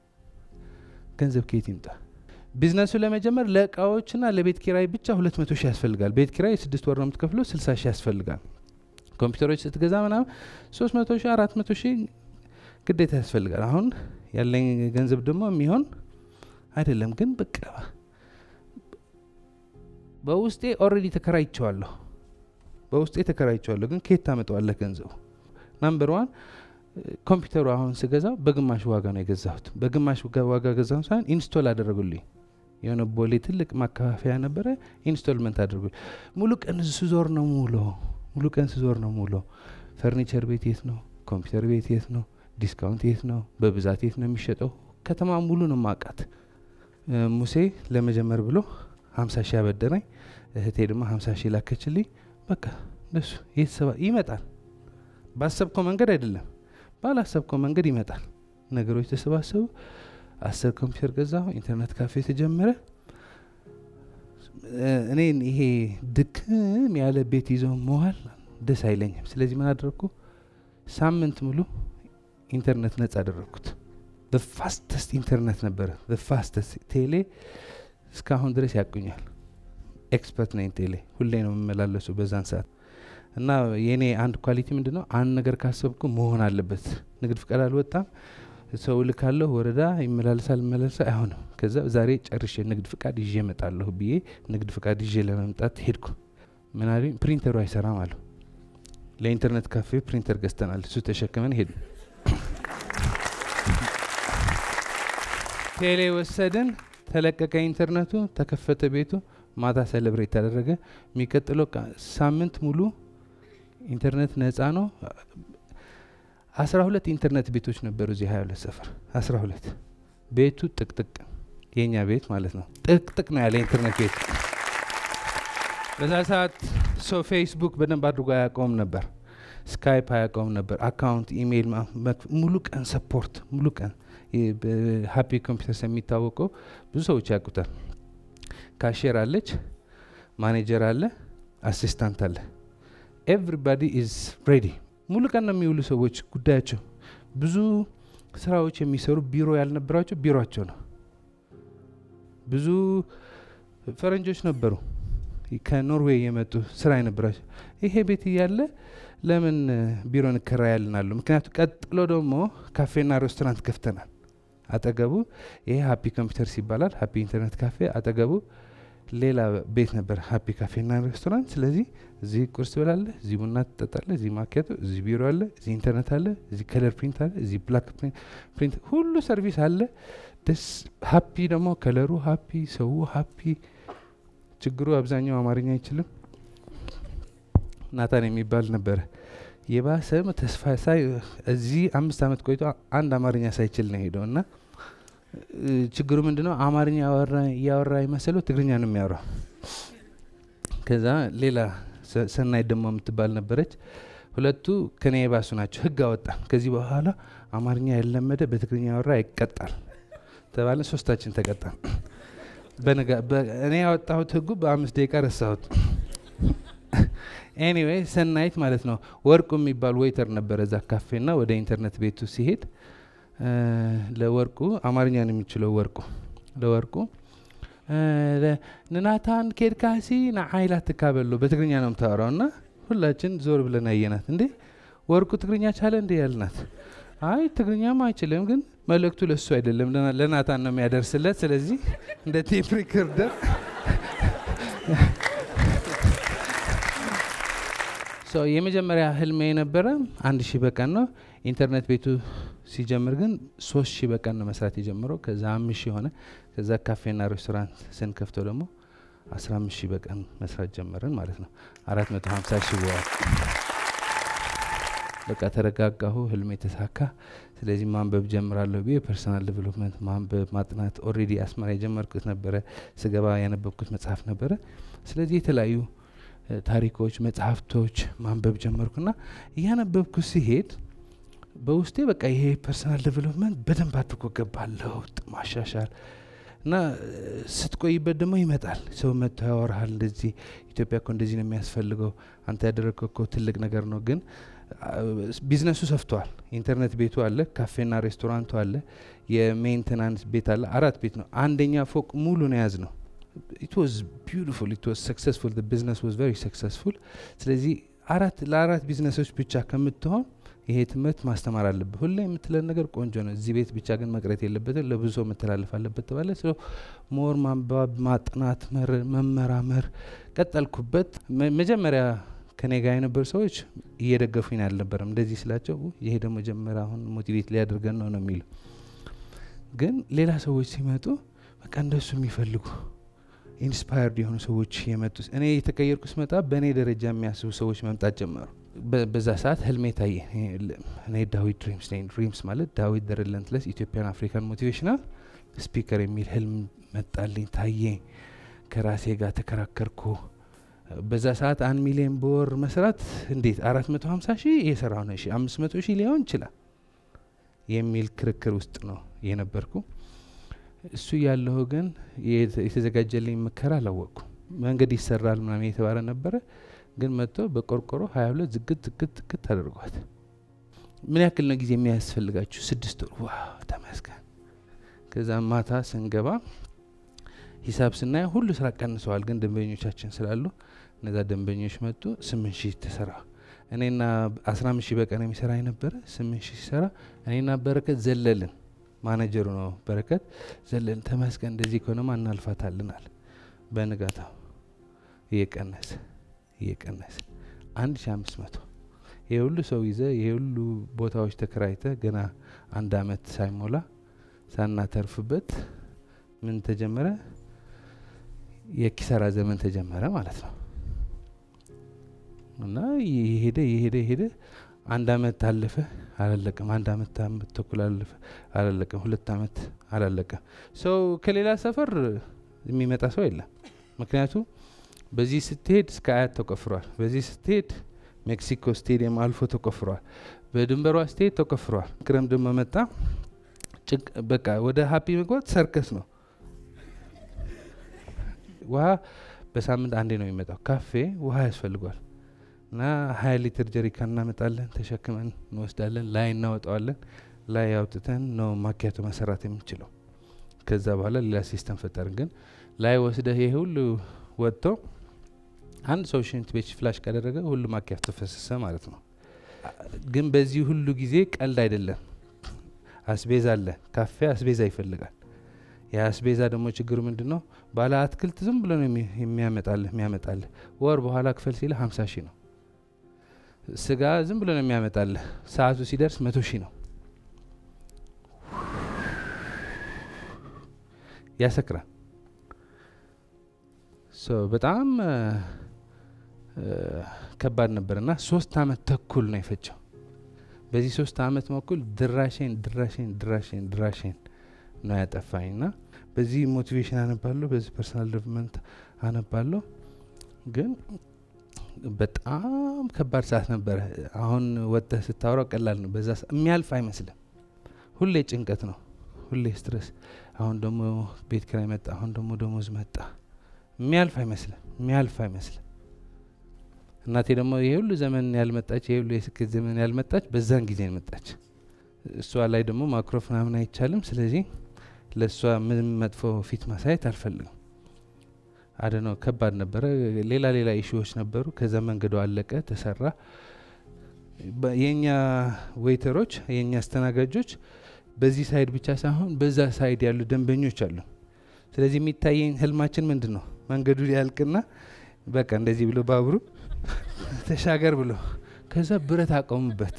ገንዘብ ከየት ይምጣ? ቢዝነሱ ለመጀመር ለእቃዎችና ለቤት ኪራይ ብቻ ሁለት መቶ ሺህ ያስፈልጋል። ቤት ኪራይ ስድስት ወር ነው የምትከፍለው፣ ስልሳ ሺህ ያስፈልጋል። ኮምፒውተሮች ስትገዛ ምናምን ሶስት መቶ ሺህ አራት መቶ ሺህ ግዴታ ያስፈልጋል። አሁን ያለኝ ገንዘብ ደግሞ የሚሆን አይደለም። ግን በቃ በውስጤ ኦልሬዲ ተከራይቸዋለሁ በውስጤ ተከራይቸዋለሁ። ግን ከየት ታመጣዋለህ ገንዘቡ? ናምበር ዋን ኮምፒውተሩ አሁን ስገዛው በግማሽ ዋጋ ነው የገዛሁት። በግማሽ ጋ- ዋጋ ገዛሁ ሳይሆን ኢንስቶል አደረጉልኝ። የሆነ ቦሌ ትልቅ ማከፋፈያ ነበረ፣ ኢንስቶልመንት አድርጉልኝ። ሙሉ ቀን ስዞር ነው ሙሎ ሙሉ ቀን ስዞር ነው ሙሎ። ፈርኒቸር ቤት የት ነው? ኮምፒውተር ቤት የት ነው? ዲስካውንት የት ነው? በብዛት የት ነው የሚሸጠው? ከተማ ሙሉ ነው ማቃት። ሙሴ ለመጀመር ብሎ ሀምሳ ሺህ አበደረኝ። እህቴ ደግሞ ሀምሳ ሺህ ላከችልኝ። በቃ እንደሱ የተሰባ ይመጣል። ባሰብከው መንገድ አይደለም፣ ባላሰብከው መንገድ ይመጣል። ነገሮች ተሰባሰቡ። አስር ኮምፒውተር ገዛሁ። ኢንተርኔት ካፌ ተጀመረ። እ፣ እኔን ይሄ ድክም ያለ ቤት ይዘው መዋል ደስ አይለኝም። ስለዚህ ምን አደረግኩ? ሳምንት ሙሉ ኢንተርኔት ነጻ አደረግኩት። በፋስተስት ኢንተርኔት ነበረ። በፋስተስት ቴሌ እስካሁን ድረስ ያቁኛል። ኤክስፐርት ነኝ ቴሌ። ሁሌ ነው የምመላለሱ በዛን ሰዓት እና የኔ አንድ ኳሊቲ ምንድን ነው? አንድ ነገር ካሰብኩ መሆን አለበት። ንግድ ፍቃድ አልወጣም፣ ሰው ልካለሁ፣ ወረዳ ይመላለሳል፣ ይመላለሳል፣ አይሆንም። ከዛ ዛሬ ጨርሼ ንግድ ፍቃድ ይዤ እመጣለሁ ብዬ ንግድ ፍቃድ ይዤ ለመምጣት ሄድኩ። ምን አሉኝ? ፕሪንተሩ አይሰራም አሉ። ለኢንተርኔት ካፌ ፕሪንተር ገዝተናል፣ እሱ ተሸክመን ሄድ ቴሌ ወሰድን፣ ተለቀቀ ኢንተርኔቱ፣ ተከፈተ ቤቱ። ማታ ሰለብሬት ተደረገ። የሚቀጥለው ቃ- ሳምንት ሙሉ ኢንተርኔት ነጻ ነው። አስራ ሁለት ኢንተርኔት ቤቶች ነበሩ እዚህ ሀያ ሁለት ሰፈር አስራ ሁለት ቤቱ ጥቅጥቅ የኛ ቤት ማለት ነው። ጥቅጥቅ ነው ያለ ኢንተርኔት ቤት። በዛ ሰዓት ሰው ፌስቡክ በደንብ አድርጎ አያውቀውም ነበር። ስካይፕ አያውቀውም ነበር። አካውንት፣ ኢሜይል ማ- መክ- ሙሉ ቀን ሰፖርት ሙሉ ቀን ሃፒ ኮምፒውተርስ የሚታወቀው ብዙ ሰዎች ያውቁታል። ካሼር አለች፣ ማኔጀር አለ፣ አሲስታንት አለ። ኤቭሪባዲ ኢዝ ሬዲ። ሙሉ ቀን ነው የሚውሉ ሰዎች ጉዳያቸው። ብዙ ስራዎች የሚሰሩ ቢሮ ያልነበራቸው ቢሮቸው ነው። ብዙ ፈረንጆች ነበሩ ከኖርዌይ የመጡ ስራ የነበራቸው። ይሄ ቤት እያለ ለምን እ፣ ቢሮ እንከራያለን አሉ። ምክንያቱ ቀጥሎ ደግሞ ካፌና ሬስቶራንት ከፍተናል። አጠገቡ ይሄ ሀፒ ኮምፒውተርስ ይባላል። ሀፒ ኢንተርኔት ካፌ አጠገቡ ሌላ ቤት ነበር፣ ሀፒ ካፌና ሬስቶራንት። ስለዚህ እዚህ ቁርስ ትበላለህ፣ እዚህ ቡና ትጠጣለህ፣ እዚህ ማኪያቶ፣ እዚህ ቢሮ አለ፣ እዚህ ኢንተርኔት አለ፣ እዚህ ከለር ፕሪንት አለ፣ እዚህ ብላክ ፕሪንት፣ ሁሉ ሰርቪስ አለ። ደስ ሀፒ ደግሞ ከለሩ ሀፒ፣ ሰው ሀፒ። ችግሩ አብዛኛው አማርኛ አይችልም። ናታን የሚባል ነበረ የባሰም ተስፋ ሳይ እዚህ አምስት ዓመት ቆይቶ አንድ አማርኛ ሳይችል ነው ሄደው እና እ፣ ችግሩ ምንድነው? አማርኛ ያወራ- እያወራ የመሰለው ትግርኛ ነው የሚያወራው። ከዛ ሌላ ሰ- ሰናይት ደግሞ የምትባል ነበረች። ሁለቱ ከኔ የባሱ ናቸው። ህግ አወጣ። ከዚህ በኋላ አማርኛ ያለመደ በትግርኛ ያወራ ይቀጣል ተባለ። ሶስታችን ተቀጣን። በነጋ በ- እኔ ያወጣሁት ህጉ በአምስት ደቂቃ ረሳሁት። ኤኒዌይ ሰናይት ማለት ነው። ወርቁ የሚባል ዌይተር ነበረ እዛ ካፌና ወደ ኢንተርኔት ቤቱ ሲሄድ እ፣ ለወርቁ አማርኛ ነው የሚችለው ወርቁ ለወርቁ እ፣ ለ- ንናታን ኬድካሲ ንዓይላ ትካበሎ በትግርኛ ነው የምታወራው እና ሁላችን ዞር ብለን አየናት። እንዴ ወርቁ ትግርኛ ቻለ እንዴ ያልናት። አይ ትግርኛም አይችልም፣ ግን መልእክቱ ለሱ አይደለም ለና- ለናታን ነው የሚያደርስለት። ስለዚህ እንደ ቴፕ ሪከርደር ሶ የመጀመሪያ ህልሜ የነበረ አንድ ሺህ በቀን ነው። ኢንተርኔት ቤቱ ሲጀምር ግን ሶስት ሺህ በቀን ነው መስራት የጀመረው። ከዛ አምስት ሺህ ሆነ። ከዛ ካፌና ሬስቶራንት ስንከፍተው ደግሞ አስራ አምስት ሺህ በቀን መስራት ጀመርን ማለት ነው። አራት መቶ ሀምሳ ሺህ በዋል በቃ ተረጋጋሁ። ህልሜ ተሳካ። ስለዚህ ማንበብ ጀምራለሁ ብዬ ፐርሰናል ዴቨሎፕመንት ማንበብ ማጥናት ኦልሬዲ አስመራ የጀመርኩት ነበረ። ስገባ ያነበብኩት መጽሐፍ ነበረ። ስለዚህ የተለያዩ እ፣ ታሪኮች፣ መጽሐፍቶች ማንበብ ጀመርኩና እያነበብኩ ሲሄድ በውስጤ በቃ ይሄ ፐርሰናል ዴቨሎፕመንት በደንብ አድርጎ ገባ ለውጥ ማሻሻል እና እ፣ ስትቆይበት ደግሞ ይመጣል። ሰው መጥቶ ያወራሃል። እንደዚህ ኢትዮጵያ እኮ እንደዚህ ነው የሚያስፈልገው፣ አንተ ያደረግከው እኮ ትልቅ ነገር ነው። ግን አ፣ ቢዝነሱ ሰፍቷል። ኢንተርኔት ቤቱ አለ፣ ካፌና ሬስቶራንቱ አለ፣ የሜንቴናንስ ቤት አለ። አራት ቤት ነው። አንደኛ ፎቅ ሙሉ ነው የያዝ ነው። ኢት ዋዝ ቢዩቲፉል ኢት ዋዝ ሰክሰስፉል ቢዝነስ ዋዝ ቨሪ ሰክሰስፉል። ስለዚህ አራት ለአራት ቢዝነሶች ብቻ ከምትሆን ይሄ ትምህርት ማስተማር አለብህ። ሁሌ የምትለን ነገር ቆንጆ ነው። እዚህ ቤት ብቻ ግን መቅረት የለበትም፣ ለብዙ ሰው መተላለፍ አለበት ተባለ። ሶ ሞር ማንበብ፣ ማጥናት፣ መር- መመራመር ቀጠልኩበት። መ- መጀመሪያ ከኔ ጋር የነበሩ ሰዎች እየደገፉኝ አልነበረም። እንደዚህ ስላቸው "ኡ፣ ይሄ ደግሞ መጀመሪያ አሁን ሞቲቬት ሊያደርገን ነው ነው የሚሉ ግን ሌላ ሰዎች ሲመጡ በቃ እንደሱ የሚፈልጉ ኢንስፓየርድ የሆኑ ሰዎች የመጡ እኔ የተቀየርኩ ስመጣ በእኔ ደረጃ የሚያስቡ ሰዎች መምጣት ጀመሩ። በ- በዛ ሰዓት ህልሜ ታየ። እኔ ዳዊት ድሪምስ ነኝ። ድሪምስ ማለት ዳዊት ዘ ሪለንትለስ ኢትዮጵያን አፍሪካን ሞቲቬሽናል ስፒከር የሚል ህልም መጣልኝ፣ ታየኝ። ከራሴ ጋር ተከራከርኩ። በዛ ሰዓት አንድ ሚሊዮን በወር መስራት እንዴት አራት መቶ ሀምሳ ሺህ የሰራው ነው ሺ አምስት መቶ ሺህ ሊሆን ይችላል የሚል ክርክር ውስጥ ነው የነበርኩ። እሱ ያለሁ ግን የተ- የተዘጋጀልኝ ምከራ አላወቅኩ። መንገድ ይሰራል ምናምን የተባለ ነበረ። ግን መጥቶ በቆርቆሮ ሀያ ሁለት ዝግት ዝግት ዝግት አድርጓት። ምን ያክል ነው ጊዜ የሚያስፈልጋችሁ? ስድስት ወር። ዋው ተመስገን። ከዛ ማታ ስንገባ ሂሳብ ስናየው ሁሉ ስራ ቀንሰዋል። ግን ደንበኞቻችን ስላሉ እነዛ ደንበኞች መጡ። ስምንት ሺህ ተሰራ። እኔና አስራ አምስት ሺህ በቀን የሚሰራ የነበረ ስምንት ሺህ ሲሰራ እኔና በረከት ዘለልን። ማኔጀሩ ነው በረከት ዘለልን። ተመስገን እንደዚህ ከሆነማ እናልፋታልን አለ። በንጋታው እየቀነሰ እየቀነሰ አንድ ሺ አምስት መቶ ይህ ሁሉ ሰው ይዘ ይህ ሁሉ ቦታዎች ተከራይተ ገና አንድ አመት ሳይሞላ ሳናተርፍበት ምን ተጀመረ? የኪሳራ ዘመን ተጀመረ ማለት ነው። እና የሄደ የሄደ የሄደ አንድ አመት አለፈ፣ አላለቀም። አንድ አመት አመት ተኩል አለፈ፣ አላለቀም። ሁለት አመት አላለቀም። ሰው ከሌላ ሰፈር የሚመጣ ሰው የለም። ምክንያቱም በዚህ ስትሄድ እስከ አያት ተቆፍሯል። በዚህ ስትሄድ ሜክሲኮ ስቴዲየም አልፎ ተቆፍሯል። በድንበሯ ስቴት ተቆፍሯል። ክረምት ደግሞ መጣ። ጭቅ በቃ ወደ ሀፒ መግባት ሰርከስ ነው። ውሃ በሳምንት አንዴ ነው የሚመጣው። ካፌ ውሃ ያስፈልጓል እና ሀያ ሊትር ጀሪካን እናመጣለን፣ ተሸክመን እንወስዳለን፣ ላይ እናወጣዋለን። ላይ አውጥተን ነው ማኪያቶ መሰራት የምንችለው። ከዛ በኋላ ሌላ ሲስተም ፈጠርን። ግን ላይ ወስደህ ይሄ ሁሉ ወጥቶ አንድ ሰው ሽንት ቤት ፍላሽ ካደረገ ሁሉ ማኪያቶ ፈሰሰ ማለት ነው። ግን በዚህ ሁሉ ጊዜ ቀልድ አይደለም። አስቤዛ አለ። ካፌ አስቤዛ ይፈልጋል። የአስቤዛ ደግሞ ችግሩ ምንድን ነው? ባለ አትክልት ዝም ብሎ ነው የሚ- የሚያመጣልህ የሚያመጣልህ ወር በኋላ ክፈል ሲልህ ሀምሳ ሺህ ነው። ስጋ ዝም ብሎ ነው የሚያመጣልህ ሰዓቱ ሲደርስ መቶ ሺህ ነው። ያሰክራል። ሶ በጣም እ፣ እ፣ ከባድ ነበር እና ሶስት አመት ተኩል ነው የፈጀው። በዚህ ሶስት አመት መኩል ድራሼን ድራሼን ድራሼን ድራሼን ነው ያጠፋኝ እና በዚህ ሞቲቬሽን አነባለሁ፣ በዚህ ፐርሰናል ዴቨሎፕመንት አነባለሁ። ግን በጣም ከባድ ሰዓት ነበረ። አሁን ወጥተህ ስታወራው ቀላል ነው፣ በዛ ሰ- የሚያልፍ አይመስልም። ሁሌ ጭንቀት ነው፣ ሁሌ ስትረስ። አሁን ደግሞ ቤት ኪራይ መጣ፣ አሁን ደግሞ ደሞዝ መጣ። የሚያልፍ አይመስልም፣ የሚያልፍ አይመስልም። እናቴ ደግሞ ይሄ ሁሉ ዘመን ያልመጣች ይሄ ሁሉ የስኬት ዘመን ያልመጣች በዛን ጊዜ መጣች። እሷ ላይ ደግሞ ማክሮፍ ምናምን አይቻልም። ስለዚህ ለእሷ ምንም መጥፎ ፊት ማሳየት አልፈልግም። አደ ነው ከባድ ነበረ። ሌላ ሌላ ኢሹዎች ነበሩ። ከዛ መንገዱ አለቀ፣ ተሰራ። በ- የእኛ ዌይተሮች የእኛ አስተናጋጆች በዚህ ሳይድ ብቻ ሳይሆን በዛ ሳይድ ያሉ ደንበኞች አሉ። ስለዚህ የሚታየኝ ህልማችን ምንድን ነው? መንገዱ ሊያልቅና በቃ እንደዚህ ብሎ ባቡሩ ተሻገር ብሎ ከዛ ብረት አቆሙበት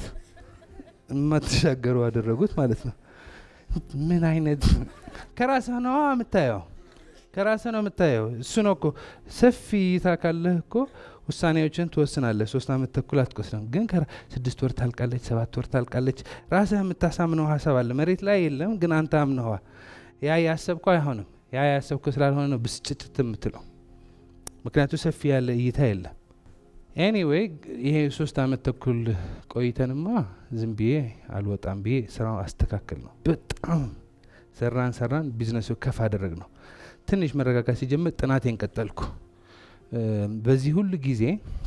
የማትሻገሩ አደረጉት ማለት ነው። ምን አይነት ከራስህ ነው የምታየው፣ ከራስህ ነው የምታየው። እሱ ነው እኮ ሰፊ እይታ ካለህ እኮ ውሳኔዎችን ትወስናለህ። ሶስት አመት ተኩል አትቆስለም፣ ግን ከራ- ስድስት ወር ታልቃለች፣ ሰባት ወር ታልቃለች። ራስህ የምታሳምነው ሀሳብ አለ መሬት ላይ የለም፣ ግን አንተ አምነዋ። ያ ያሰብከው አይሆንም። ያ ያሰብከው ስላልሆነ ነው ብስጭት የምትለው፣ ምክንያቱ ሰፊ ያለ እይታ የለም። ኤኒዌይ ይሄ ሶስት አመት ተኩል ቆይተንማ ዝም ብዬ አልወጣም ብዬ ስራው አስተካከል ነው። በጣም ሰራን ሰራን፣ ቢዝነሱ ከፍ አደረግ ነው። ትንሽ መረጋጋት ሲጀምር ጥናቴን ቀጠልኩ። እ፣ በዚህ ሁሉ ጊዜ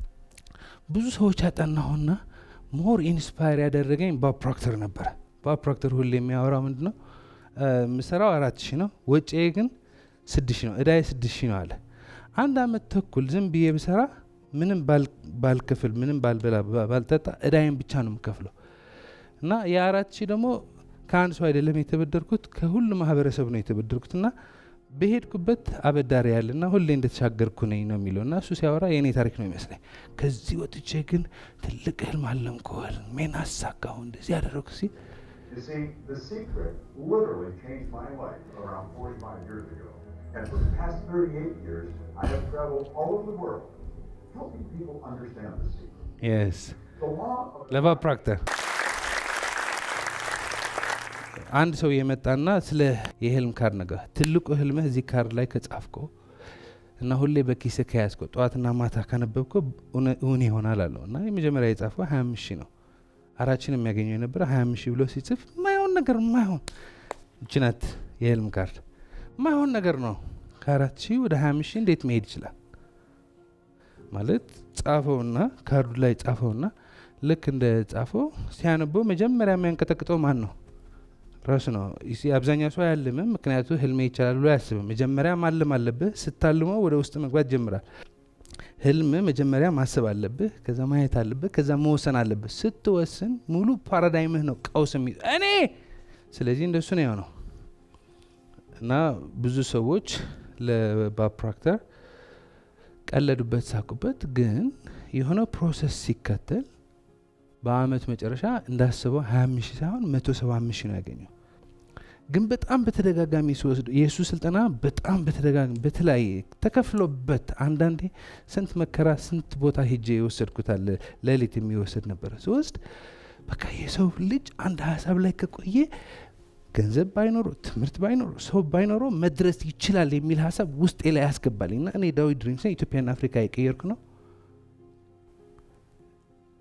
ብዙ ሰዎች ያጠናሁና ሞር ኢንስፓየር ያደረገኝ ባብ ፕሮክተር ነበረ። ባብ ፕሮክተር ሁሌ የሚያወራው ምንድ ነው? እ፣ ምሰራው አራት ሺህ ነው፣ ወጪዬ ግን ስድስት ሺህ ነው፣ እዳዬ ስድስት ሺህ ነው አለ። አንድ አመት ተኩል ዝም ብዬ ብሰራ ምንም ባል- ባልከፍል ምንም ባልበላ ባ- ባልጠጣ እዳይን ብቻ ነው የምከፍለው እና የአራት ሺህ ደግሞ ከአንድ ሰው አይደለም የተበደርኩት ከሁሉ ማህበረሰብ ነው የተበደርኩት እና በሄድኩበት አበዳሪ ያለና ሁሌ እንደተሻገርኩ ነኝ ነው የሚለው እና እሱ ሲያወራ የእኔ ታሪክ ነው ይመስለኝ። ከዚህ ወጥቼ ግን ትልቅ ህልም አለምኩ፣ ህልሜን አሳካሁ፣ እንደዚህ ያደረግኩ ሲል You see, the secret literally changed my life around 45 years ago. And for the past 38 years, I have traveled all over the world helping people understand the secret. የስ The law of ለባብ ፕሮክተር አንድ ሰው የመጣና ስለ የህልም ካርድ ነገር ትልቁ ህልምህ እዚህ ካርድ ላይ ከጻፍከው እና ሁሌ በኪስህ ከያዝከው ጠዋትና ማታ ካነበብከው እውነ- እውን ይሆናል አለው እና የመጀመሪያ የጻፈው ሀያ አምስት ሺህ ነው። አራችን የሚያገኘው የነበረ ሀያ አምስት ሺህ ብሎ ሲጽፍ ማይሆን ነገር ማይሆን ችናት የህልም ካርድ ማይሆን ነገር ነው። ከአራት ሺህ ወደ ሀያ አምስት ሺህ እንዴት መሄድ ይችላል? ማለት ጻፈውና ካርዱ ላይ ጻፈውና ልክ እንደ ጻፈው ሲያነበው መጀመሪያ የሚያንቀጠቅጠው ማን ነው? ራሱ ነው። ይሲ አብዛኛው ሰው አያልምም፣ ምክንያቱ ህልሜ ይቻላል ብሎ አያስብም። መጀመሪያ ማለም አለብህ። ስታልመው ወደ ውስጥ መግባት ጀምራል። ህልም መጀመሪያ ማሰብ አለብህ፣ ከዛ ማየት አለብህ፣ ከዛ መወሰን አለብህ። ስትወስን ሙሉ ፓራዳይምህ ነው ቀውስ የሚ እኔ ስለዚህ እንደሱ ነው የሆነው እና ብዙ ሰዎች ለባብ ፕሮክተር ቀለዱበት፣ ሳቁበት። ግን የሆነ ፕሮሰስ ሲከተል በአመቱ መጨረሻ እንዳስበው 25 ሺህ ሳይሆን 175 ሺህ ነው ያገኘው። ግን በጣም በተደጋጋሚ ሲወስዱ የእሱ ስልጠና በጣም በተደጋጋሚ በተለያየ ተከፍሎበት አንዳንዴ ስንት መከራ ስንት ቦታ ሄጄ የወሰድኩታል። ሌሊት የሚወሰድ ነበረ ስወስድ በቃ የሰው ልጅ አንድ ሀሳብ ላይ ከቆየ ገንዘብ ባይኖረው ትምህርት ባይኖረው ሰው ባይኖረው መድረስ ይችላል የሚል ሀሳብ ውስጤ ላይ ያስገባልኝ እና እኔ ዳዊት ድሪምስን ኢትዮጵያና አፍሪካ የቀየርኩ ነው።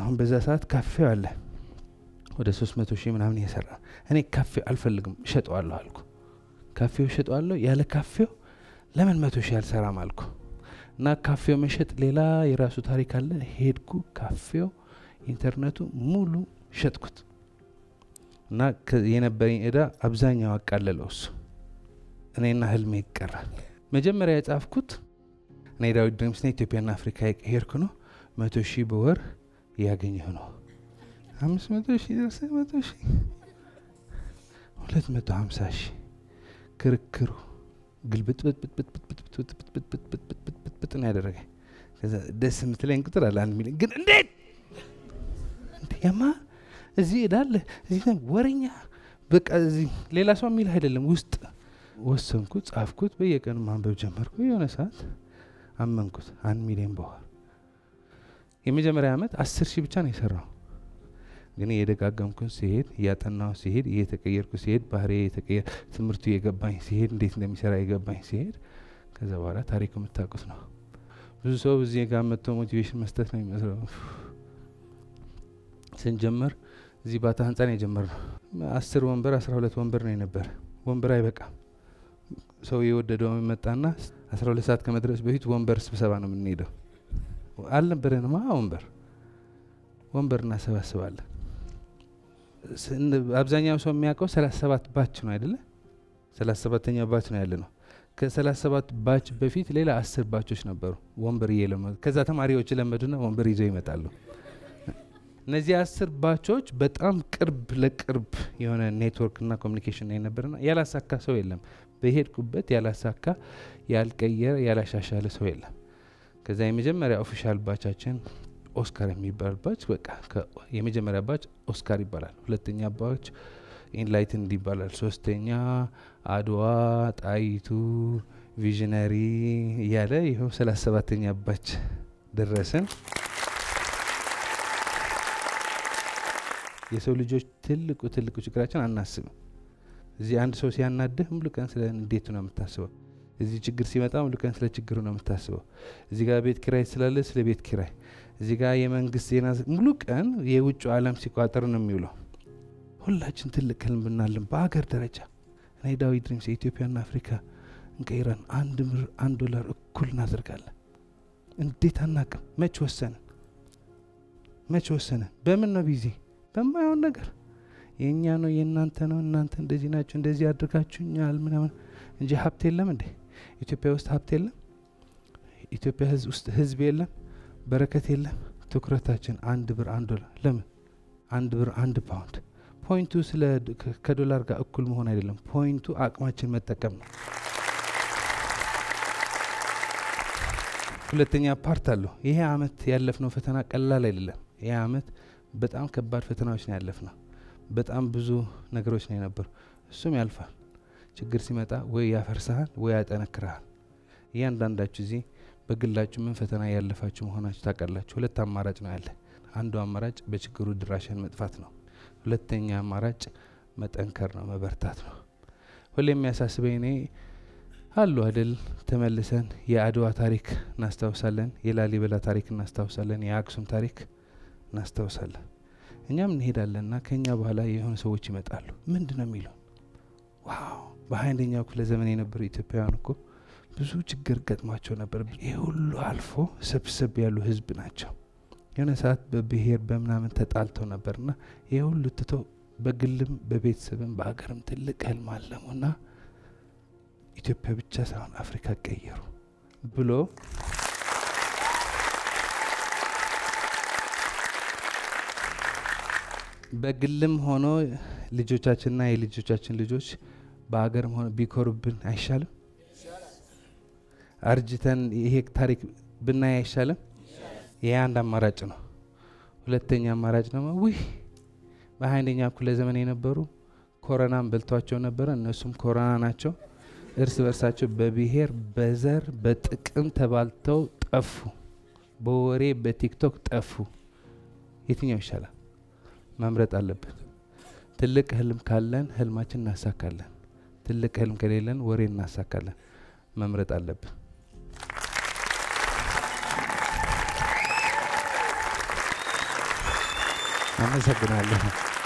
አሁን በዛ ሰዓት ካፌው አለ ወደ ሶስት መቶ ሺህ ምናምን እየሰራ እኔ ካፌው አልፈልግም እሸጠዋለሁ አልኩ ካፌው እሸጠዋለሁ ያለ ካፌው ለምን መቶ ሺህ አልሰራም አልኩ እና ካፌው መሸጥ ሌላ የራሱ ታሪክ አለ ሄድኩ ካፌው ኢንተርኔቱ ሙሉ ሸጥኩት እና ከ- የነበረኝ እዳ አብዛኛው አቃለለው እሱ እኔና ህልሜ ይቀራል መጀመሪያ የጻፍኩት እኔ ዳዊት ድሪምስና ኢትዮጵያና አፍሪካ የቀየርኩ ነው መቶ ሺህ በወር እያገኘሁ ነው አምስት መቶ ሺህ ደርሰ መቶ ሺህ ሁለት መቶ ሀምሳ ሺህ ክርክሩ ግልብጥብጥብጥብጥብጥብጥብጥብጥብጥብጥብጥብጥ ነው ያደረገኝ ከዛ ደስ የምትለኝ ቁጥር አለ አንድ ሚሊዮን ግን እንዴት እንዴ የማ እዚህ እዳለ እዚህ ዘንድ ወረኛ በቃ እዚህ ሌላ ሰው የሚል አይደለም ውስጥ ወሰንኩት ጻፍኩት በየቀኑ ማንበብ ጀመርኩ የሆነ ሰዓት አመንኩት አንድ ሚሊዮን በኋላ የመጀመሪያ ዓመት አስር ሺህ ብቻ ነው የሰራው ግን እየደጋገምኩን ሲሄድ እያጠናው ሲሄድ እየተቀየርኩ ሲሄድ ባህሪ የተቀየር ትምህርቱ የገባኝ ሲሄድ እንዴት እንደሚሰራ የገባኝ ሲሄድ ከዛ በኋላ ታሪኩ የምታውቁት ነው ብዙ ሰው እዚህ ጋር መጥቶ ሞቲቬሽን መስጠት ነው የሚመስለው ስንጀምር እዚህ ባታ ህንፃ ነው የጀመርነው አስር ወንበር አስራ ሁለት ወንበር ነው የነበረ ወንበር አይበቃም ሰው የወደደው መጣና አስራ ሁለት ሰዓት ከመድረስ በፊት ወንበር ስብሰባ ነው የምንሄደው አልነበረንማ ወንበር ወንበር እናሰባስባለን ስን- አብዛኛው ሰው የሚያውቀው ሰላሳ ሰባት ባች ነው አይደለ ሰላሳ ሰባተኛው ባች ነው ያለ ነው ከሰላሳ ሰባት ባች በፊት ሌላ አስር ባቾች ነበሩ ወንበር እየለመዱ ከዛ ተማሪዎች ለመዱና ወንበር ይዘው ይመጣሉ እነዚህ አስር ባቾች በጣም ቅርብ ለቅርብ የሆነ ኔትወርክ እና ኮሚኒኬሽን የነበረና ያላሳካ ሰው የለም በሄድኩበት ያላሳካ ያልቀየረ ያላሻሻለ ሰው የለም ከዛ የመጀመሪያ ኦፊሻል ባቻችን ኦስካር የሚባል ባች በቃ ከ- የመጀመሪያ ባች ኦስካር ይባላል ሁለተኛ ባች ኢንላይትንድ ይባላል ሶስተኛ አድዋ ጣይቱ ቪዥነሪ እያለ ይኸው ሰላሳ ሰባተኛ ባች ደረስን የሰው ልጆች ትልቁ ትልቁ ችግራችን አናስብም እዚህ አንድ ሰው ሲያናድህ ሙሉ ቀን ስለ እንዴቱ ነው የምታስበው እዚህ ችግር ሲመጣ ሙሉ ቀን ስለ ችግሩ ነው የምታስበው እዚህ ጋር ቤት ኪራይ ስላለ ስለ ቤት ኪራይ እዚህ ጋር የመንግስት ዜና ሙሉ ቀን የውጭ ዓለም ሲቋጠር ነው የሚውለው ሁላችን ትልቅ ህልም ብናለን በሀገር ደረጃ እኔ ዳዊት ድሪምስ የኢትዮጵያና አፍሪካ እንቀይረን አንድ ብር አንድ ዶላር እኩል እናደርጋለን እንዴት አናቅም መች ወሰንን መች ወሰንን በምን ነው ቢዚ በማይሆን ነገር የእኛ ነው የእናንተ ነው እናንተ እንደዚህ ናቸው እንደዚህ አድርጋችሁኛል ምናምን እንጂ ሀብት የለም እንዴ ኢትዮጵያ ውስጥ ሀብት የለም ኢትዮጵያ ህዝብ ውስጥ ህዝብ የለም በረከት የለም ትኩረታችን አንድ ብር አንድ ዶላር ለምን አንድ ብር አንድ ፓውንድ ፖይንቱ ስለ ድ- ከ- ከዶላር ጋር እኩል መሆን አይደለም ፖይንቱ አቅማችን መጠቀም ነው ሁለተኛ ፓርት አለው ይሄ አመት ያለፍነው ፈተና ቀላል አይደለም ይሄ አመት በጣም ከባድ ፈተናዎች ነው ያለፍነው በጣም ብዙ ነገሮች ነው የነበሩ እሱም ያልፋል ችግር ሲመጣ ወይ ያፈርስሃል ወይ ያጠነክርሃል እያንዳንዳችሁ እዚህ በግላችሁ ምን ፈተና ያለፋችሁ መሆናችሁ ታውቃላችሁ ሁለት አማራጭ ነው ያለ አንዱ አማራጭ በችግሩ ድራሽን መጥፋት ነው ሁለተኛ አማራጭ መጠንከር ነው መበርታት ነው ሁሌ የሚያሳስበኝ እኔ አሉ አይደል ተመልሰን የአድዋ ታሪክ እናስታውሳለን የላሊበላ ታሪክ እናስታውሳለን የአክሱም ታሪክ እናስታውሳለን እኛም እንሄዳለንና ከኛ በኋላ የሆኑ ሰዎች ይመጣሉ ምንድን ነው የሚሉ ዋው በሀያ አንደኛው ክፍለ ዘመን የነበሩ ኢትዮጵያውያን እኮ ብዙ ችግር ገጥሟቸው ነበር ይህ ሁሉ አልፎ ሰብሰብ ያሉ ህዝብ ናቸው የሆነ ሰዓት በብሔር በምናምን ተጣልተው ነበርና ይህ ሁሉ ትተው በግልም በቤተሰብም በሀገርም ትልቅ ህልም አለሙና ኢትዮጵያ ብቻ ሳይሆን አፍሪካ ቀየሩ ብሎ በግልም ሆኖ ልጆቻችንና የልጆቻችን ልጆች በሀገርም ሆነ ቢኮሩብን አይሻልም? አርጅተን ይሄ ታሪክ ብናይ አይሻልም? ይሄ አንድ አማራጭ ነው። ሁለተኛ አማራጭ ደግሞ ውህ በሀያ አንደኛው ክፍለ ዘመን የነበሩ ኮረናን በልቷቸው ነበረ። እነሱም ኮሮና ናቸው። እርስ በርሳቸው በብሔር በዘር በጥቅም ተባልተው ጠፉ። በወሬ በቲክቶክ ጠፉ። የትኛው ይሻላል? መምረጥ አለብን። ትልቅ ህልም ካለን ህልማችን እናሳካለን። ትልቅ ህልም ከሌለን ወሬ እናሳካለን። መምረጥ አለብን። አመሰግናለሁ።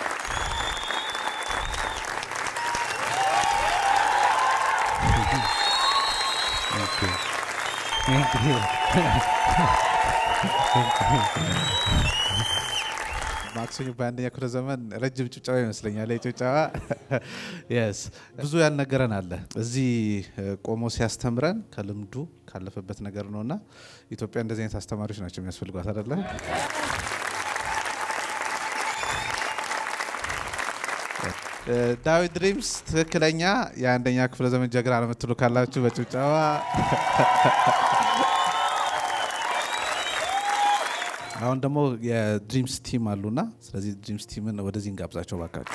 ማክሰኞ በአንደኛ ክፍለ ዘመን ረጅም ጭብጨባ ይመስለኛል። ጭብጨባ የስ ብዙ ያልነገረን አለ እዚህ እ፣ ቆሞ ሲያስተምረን ከልምዱ ካለፈበት ነገር ነው እና ኢትዮጵያ እንደዚህ አይነት አስተማሪዎች ናቸው የሚያስፈልጓት አይደለ? እ፣ ዳዊት ድሪምስ ትክክለኛ የአንደኛ ክፍለ ዘመን ጀግና ነው የምትሉ ካላችሁ በጭብጨባ አሁን ደግሞ የድሪምስ ቲም አሉና ስለዚህ ድሪምስ ቲምን ወደዚህ እንጋብዛቸው ባካቸው።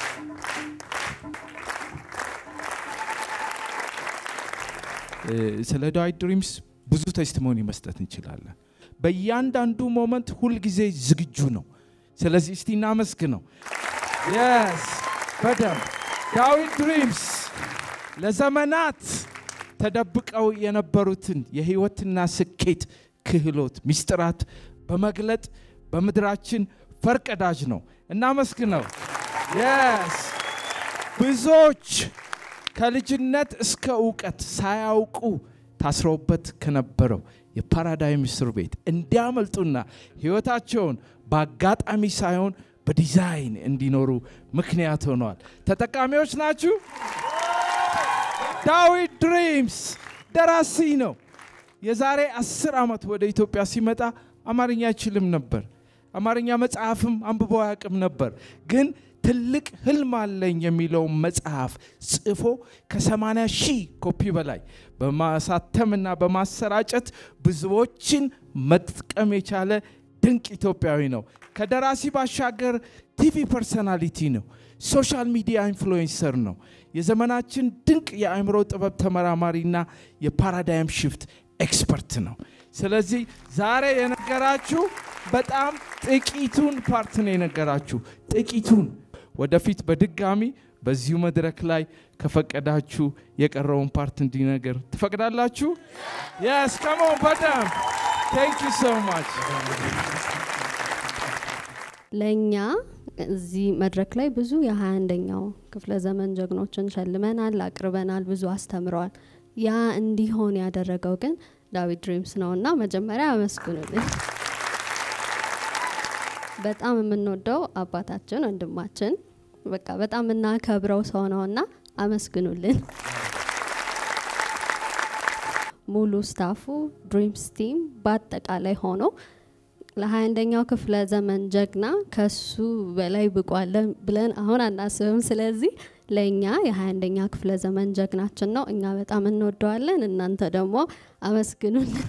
እ፣ ስለ ዳዊት ድሪምስ ብዙ ቴስቲሞኒ መስጠት እንችላለን። በእያንዳንዱ ሞመንት ሁልጊዜ ዝግጁ ነው። ስለዚህ እስቲ እናመስግነው። የስ በደንብ ዳዊት ድሪምስ ለዘመናት ተደብቀው የነበሩትን የህይወትና ስኬት ክህሎት ሚስጥራት በመግለጥ በምድራችን ፈርቀዳጅ ነው። እናመስግነው። የስ ብዙዎች ከልጅነት እስከ እውቀት ሳያውቁ ታስረውበት ከነበረው የፓራዳይም እስር ቤት እንዲያመልጡና ህይወታቸውን በአጋጣሚ ሳይሆን በዲዛይን እንዲኖሩ ምክንያት ሆነዋል። ተጠቃሚዎች ናችሁ። ዳዊት ድሪምስ ደራሲ ነው። የዛሬ አስር ዓመት ወደ ኢትዮጵያ ሲመጣ አማርኛ አይችልም ነበር። አማርኛ መጽሐፍም አንብቦ አያውቅም ነበር። ግን ትልቅ ህልም አለኝ የሚለውን መጽሐፍ ጽፎ ከ80 ሺህ ኮፒ በላይ በማሳተምና በማሰራጨት ብዙዎችን መጥቀም የቻለ ድንቅ ኢትዮጵያዊ ነው። ከደራሲ ባሻገር ቲቪ ፐርሰናሊቲ ነው። ሶሻል ሚዲያ ኢንፍሉዌንሰር ነው። የዘመናችን ድንቅ የአእምሮ ጥበብ ተመራማሪና የፓራዳይም ሽፍት ኤክስፐርት ነው። ስለዚህ ዛሬ የነገራችሁ በጣም ጥቂቱን ፓርት ነው የነገራችሁ፣ ጥቂቱን። ወደፊት በድጋሚ በዚሁ መድረክ ላይ ከፈቀዳችሁ የቀረውን ፓርት እንዲነገር ትፈቅዳላችሁ? የስ ከሞን በደንብ ቴንክ ዩ ሶ ማች ለእኛ እዚህ መድረክ ላይ ብዙ የሀያ አንደኛው ክፍለ ዘመን ጀግኖችን ሸልመናል፣ አቅርበናል፣ ብዙ አስተምረዋል። ያ እንዲሆን ያደረገው ግን ዳዊት ድሪምስ ነው እና መጀመሪያ አመስግኑልን። በጣም የምንወደው አባታችን ወንድማችን፣ በቃ በጣም የምናከብረው ሰው ነው እና አመስግኑልን። ሙሉ ስታፉ ድሪምስ ቲም በአጠቃላይ ሆኖ ለሀያ አንደኛው ክፍለ ዘመን ጀግና ከሱ በላይ ብቁ አለ ብለን አሁን አናስብም። ስለዚህ ለእኛ የሀያ አንደኛ ክፍለ ዘመን ጀግናችን ነው። እኛ በጣም እንወደዋለን። እናንተ ደግሞ አመስግኑልን።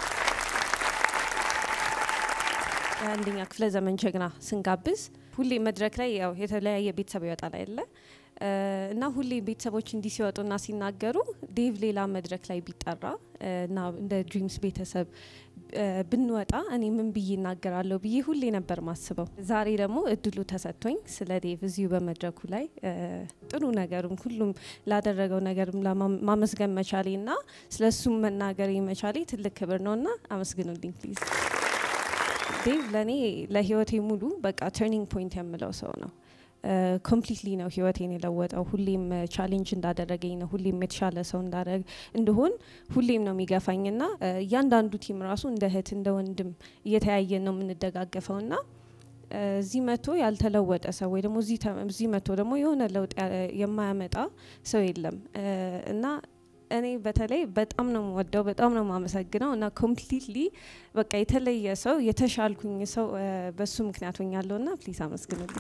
የአንደኛ ክፍለ ዘመን ጀግና ስንጋብዝ ሁሌ መድረክ ላይ ያው የተለያየ ቤተሰብ ይወጣል አይደለ እ፣ እና ሁሌ ቤተሰቦች እንዲህ ሲወጡና ሲናገሩ ዴቭ ሌላ መድረክ ላይ ቢጠራ እ፣ እና እንደ ድሪምስ ቤተሰብ እ፣ ብንወጣ እኔ ምን ብዬ እናገራለሁ ብዬ ሁሌ ነበር ማስበው። ዛሬ ደግሞ እድሉ ተሰጥቶኝ ስለ ዴቭ እዚሁ በመድረኩ ላይ እ፣ ጥሩ ነገሩም ሁሉም ላደረገው ነገርም ለማ- ማመስገን መቻሌ እና ስለ እሱም መናገር መቻሌ ትልቅ ክብር ነው እና አመስግኑልኝ ፕሊዝ። ዴቭ ለእኔ ለህይወቴ ሙሉ በቃ ተርኒንግ ፖይንት የምለው ሰው ነው። ኮምፕሊትሊ ነው ህይወቴን የለወጠው። ሁሌም ቻሌንጅ እንዳደረገኝ ነው። ሁሌም የተሻለ ሰው እንዳደረግ እንደሆን ሁሌም ነው የሚገፋኝ ና እያንዳንዱ ቲም ራሱ እንደ እህት እንደ ወንድም እየተያየን ነው የምንደጋገፈው ና እዚህ መጥቶ ያልተለወጠ ሰው ወይ ደግሞ እዚህ ተ- እዚህ መጥቶ ደግሞ የሆነ ለውጥ ያ- የማያመጣ ሰው የለም እ፣ እና እኔ በተለይ በጣም ነው የምወደው፣ በጣም ነው የማመሰግነው እና ኮምፕሊትሊ በቃ የተለየ ሰው የተሻልኩኝ ሰው እ፣ በሱ ምክንያት ሆኛለሁ ና ፕሊዝ አመስግኑልኝ።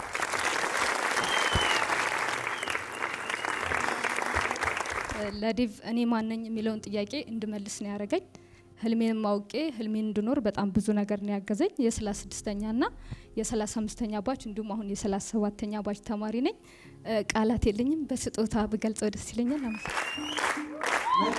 ለዴቭ እኔ ማነኝ የሚለውን ጥያቄ እንድመልስ ነው ያደረገኝ። ህልሜንም አውቄ ህልሜን እንድኖር በጣም ብዙ ነገር ነው ያገዘኝ። የሰላሳ ስድስተኛ ና የሰላሳ አምስተኛ ባች እንዲሁም አሁን የሰላሳ ሰባተኛ ባች ተማሪ ነኝ። እ፣ ቃላት የለኝም። በስጦታ ብገልጸው ደስ ይለኛል። አመሰግናለሁ።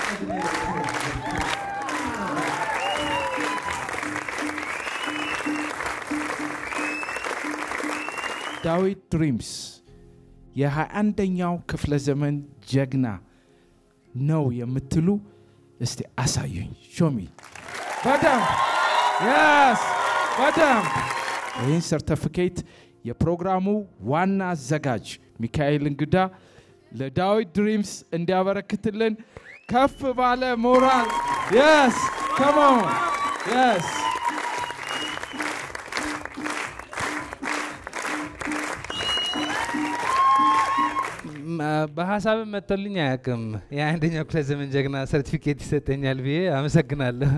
ዳዊት ድሪምስ የሃያ አንደኛው ክፍለ ዘመን ጀግና ነው የምትሉ እስቲ አሳዩኝ። ሾሚ በደንብ የስ በደንብ ይህን ሰርተፊኬት የፕሮግራሙ ዋና አዘጋጅ ሚካኤል እንግዳ ለዳዊት ድሪምስ እንዲያበረክትልን ከፍ ባለ ሞራል የስ ከሞን የስ በሀሳብም መጥቶልኝ አያውቅም። የአንደኛው ክፍለ ዘመን ጀግና ሰርቲፊኬት ይሰጠኛል ብዬ አመሰግናለሁ።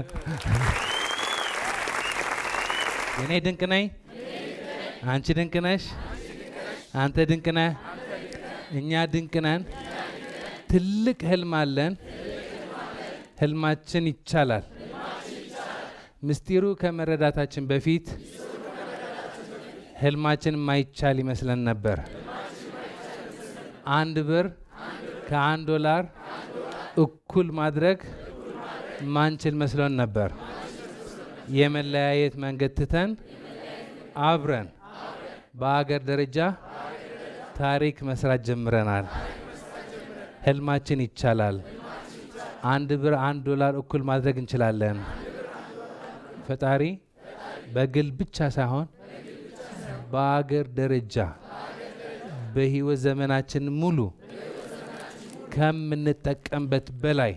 እኔ ድንቅ ነኝ፣ አንቺ ድንቅ ነሽ፣ አንተ ድንቅ ነህ፣ እኛ ድንቅ ነን። ትልቅ ህልም አለን። ህልማችን ይቻላል። ምስጢሩ ከመረዳታችን በፊት ህልማችን ማይቻል ይመስለን ነበር። አንድ ብር ከአንድ ዶላር እኩል ማድረግ ማንችል መስሎን ነበር። የመለያየት መንገድ ትተን አብረን በአገር ደረጃ ታሪክ መስራት ጀምረናል። ህልማችን ይቻላል። አንድ ብር አንድ ዶላር እኩል ማድረግ እንችላለን። ፈጣሪ በግል ብቻ ሳይሆን በአገር ደረጃ በህይወት ዘመናችን ሙሉ ከምንጠቀምበት በላይ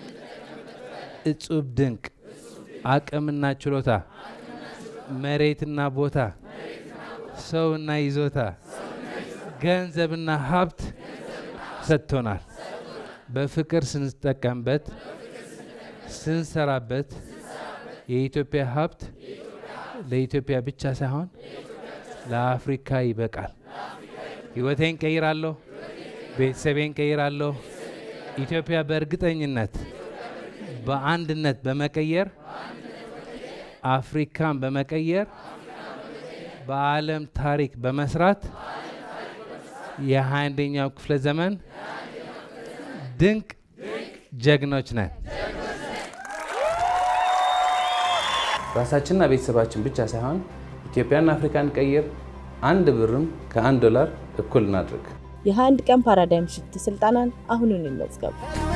እጹብ ድንቅ አቅምና ችሎታ፣ መሬትና ቦታ፣ ሰውና ይዞታ፣ ገንዘብና ሀብት ሰጥቶናል። በፍቅር ስንጠቀምበት፣ ስንሰራበት የኢትዮጵያ ሀብት ለኢትዮጵያ ብቻ ሳይሆን ለአፍሪካ ይበቃል። ህይወቴን ቀይራለሁ፣ ቤተሰቤን ቀይራለሁ። ኢትዮጵያ በእርግጠኝነት በአንድነት በመቀየር አፍሪካን በመቀየር በዓለም ታሪክ በመስራት የሃያ አንደኛው ክፍለ ዘመን ድንቅ ጀግኖች ነን። ራሳችንና ቤተሰባችን ብቻ ሳይሆን ኢትዮጵያና አፍሪካን ቀይር። አንድ ብርም ከአንድ ዶላር እኩል እናድርግ። የ21 ቀን ፓራዳይም ሽፍት ስልጠናን አሁኑን ይመዝገቡ።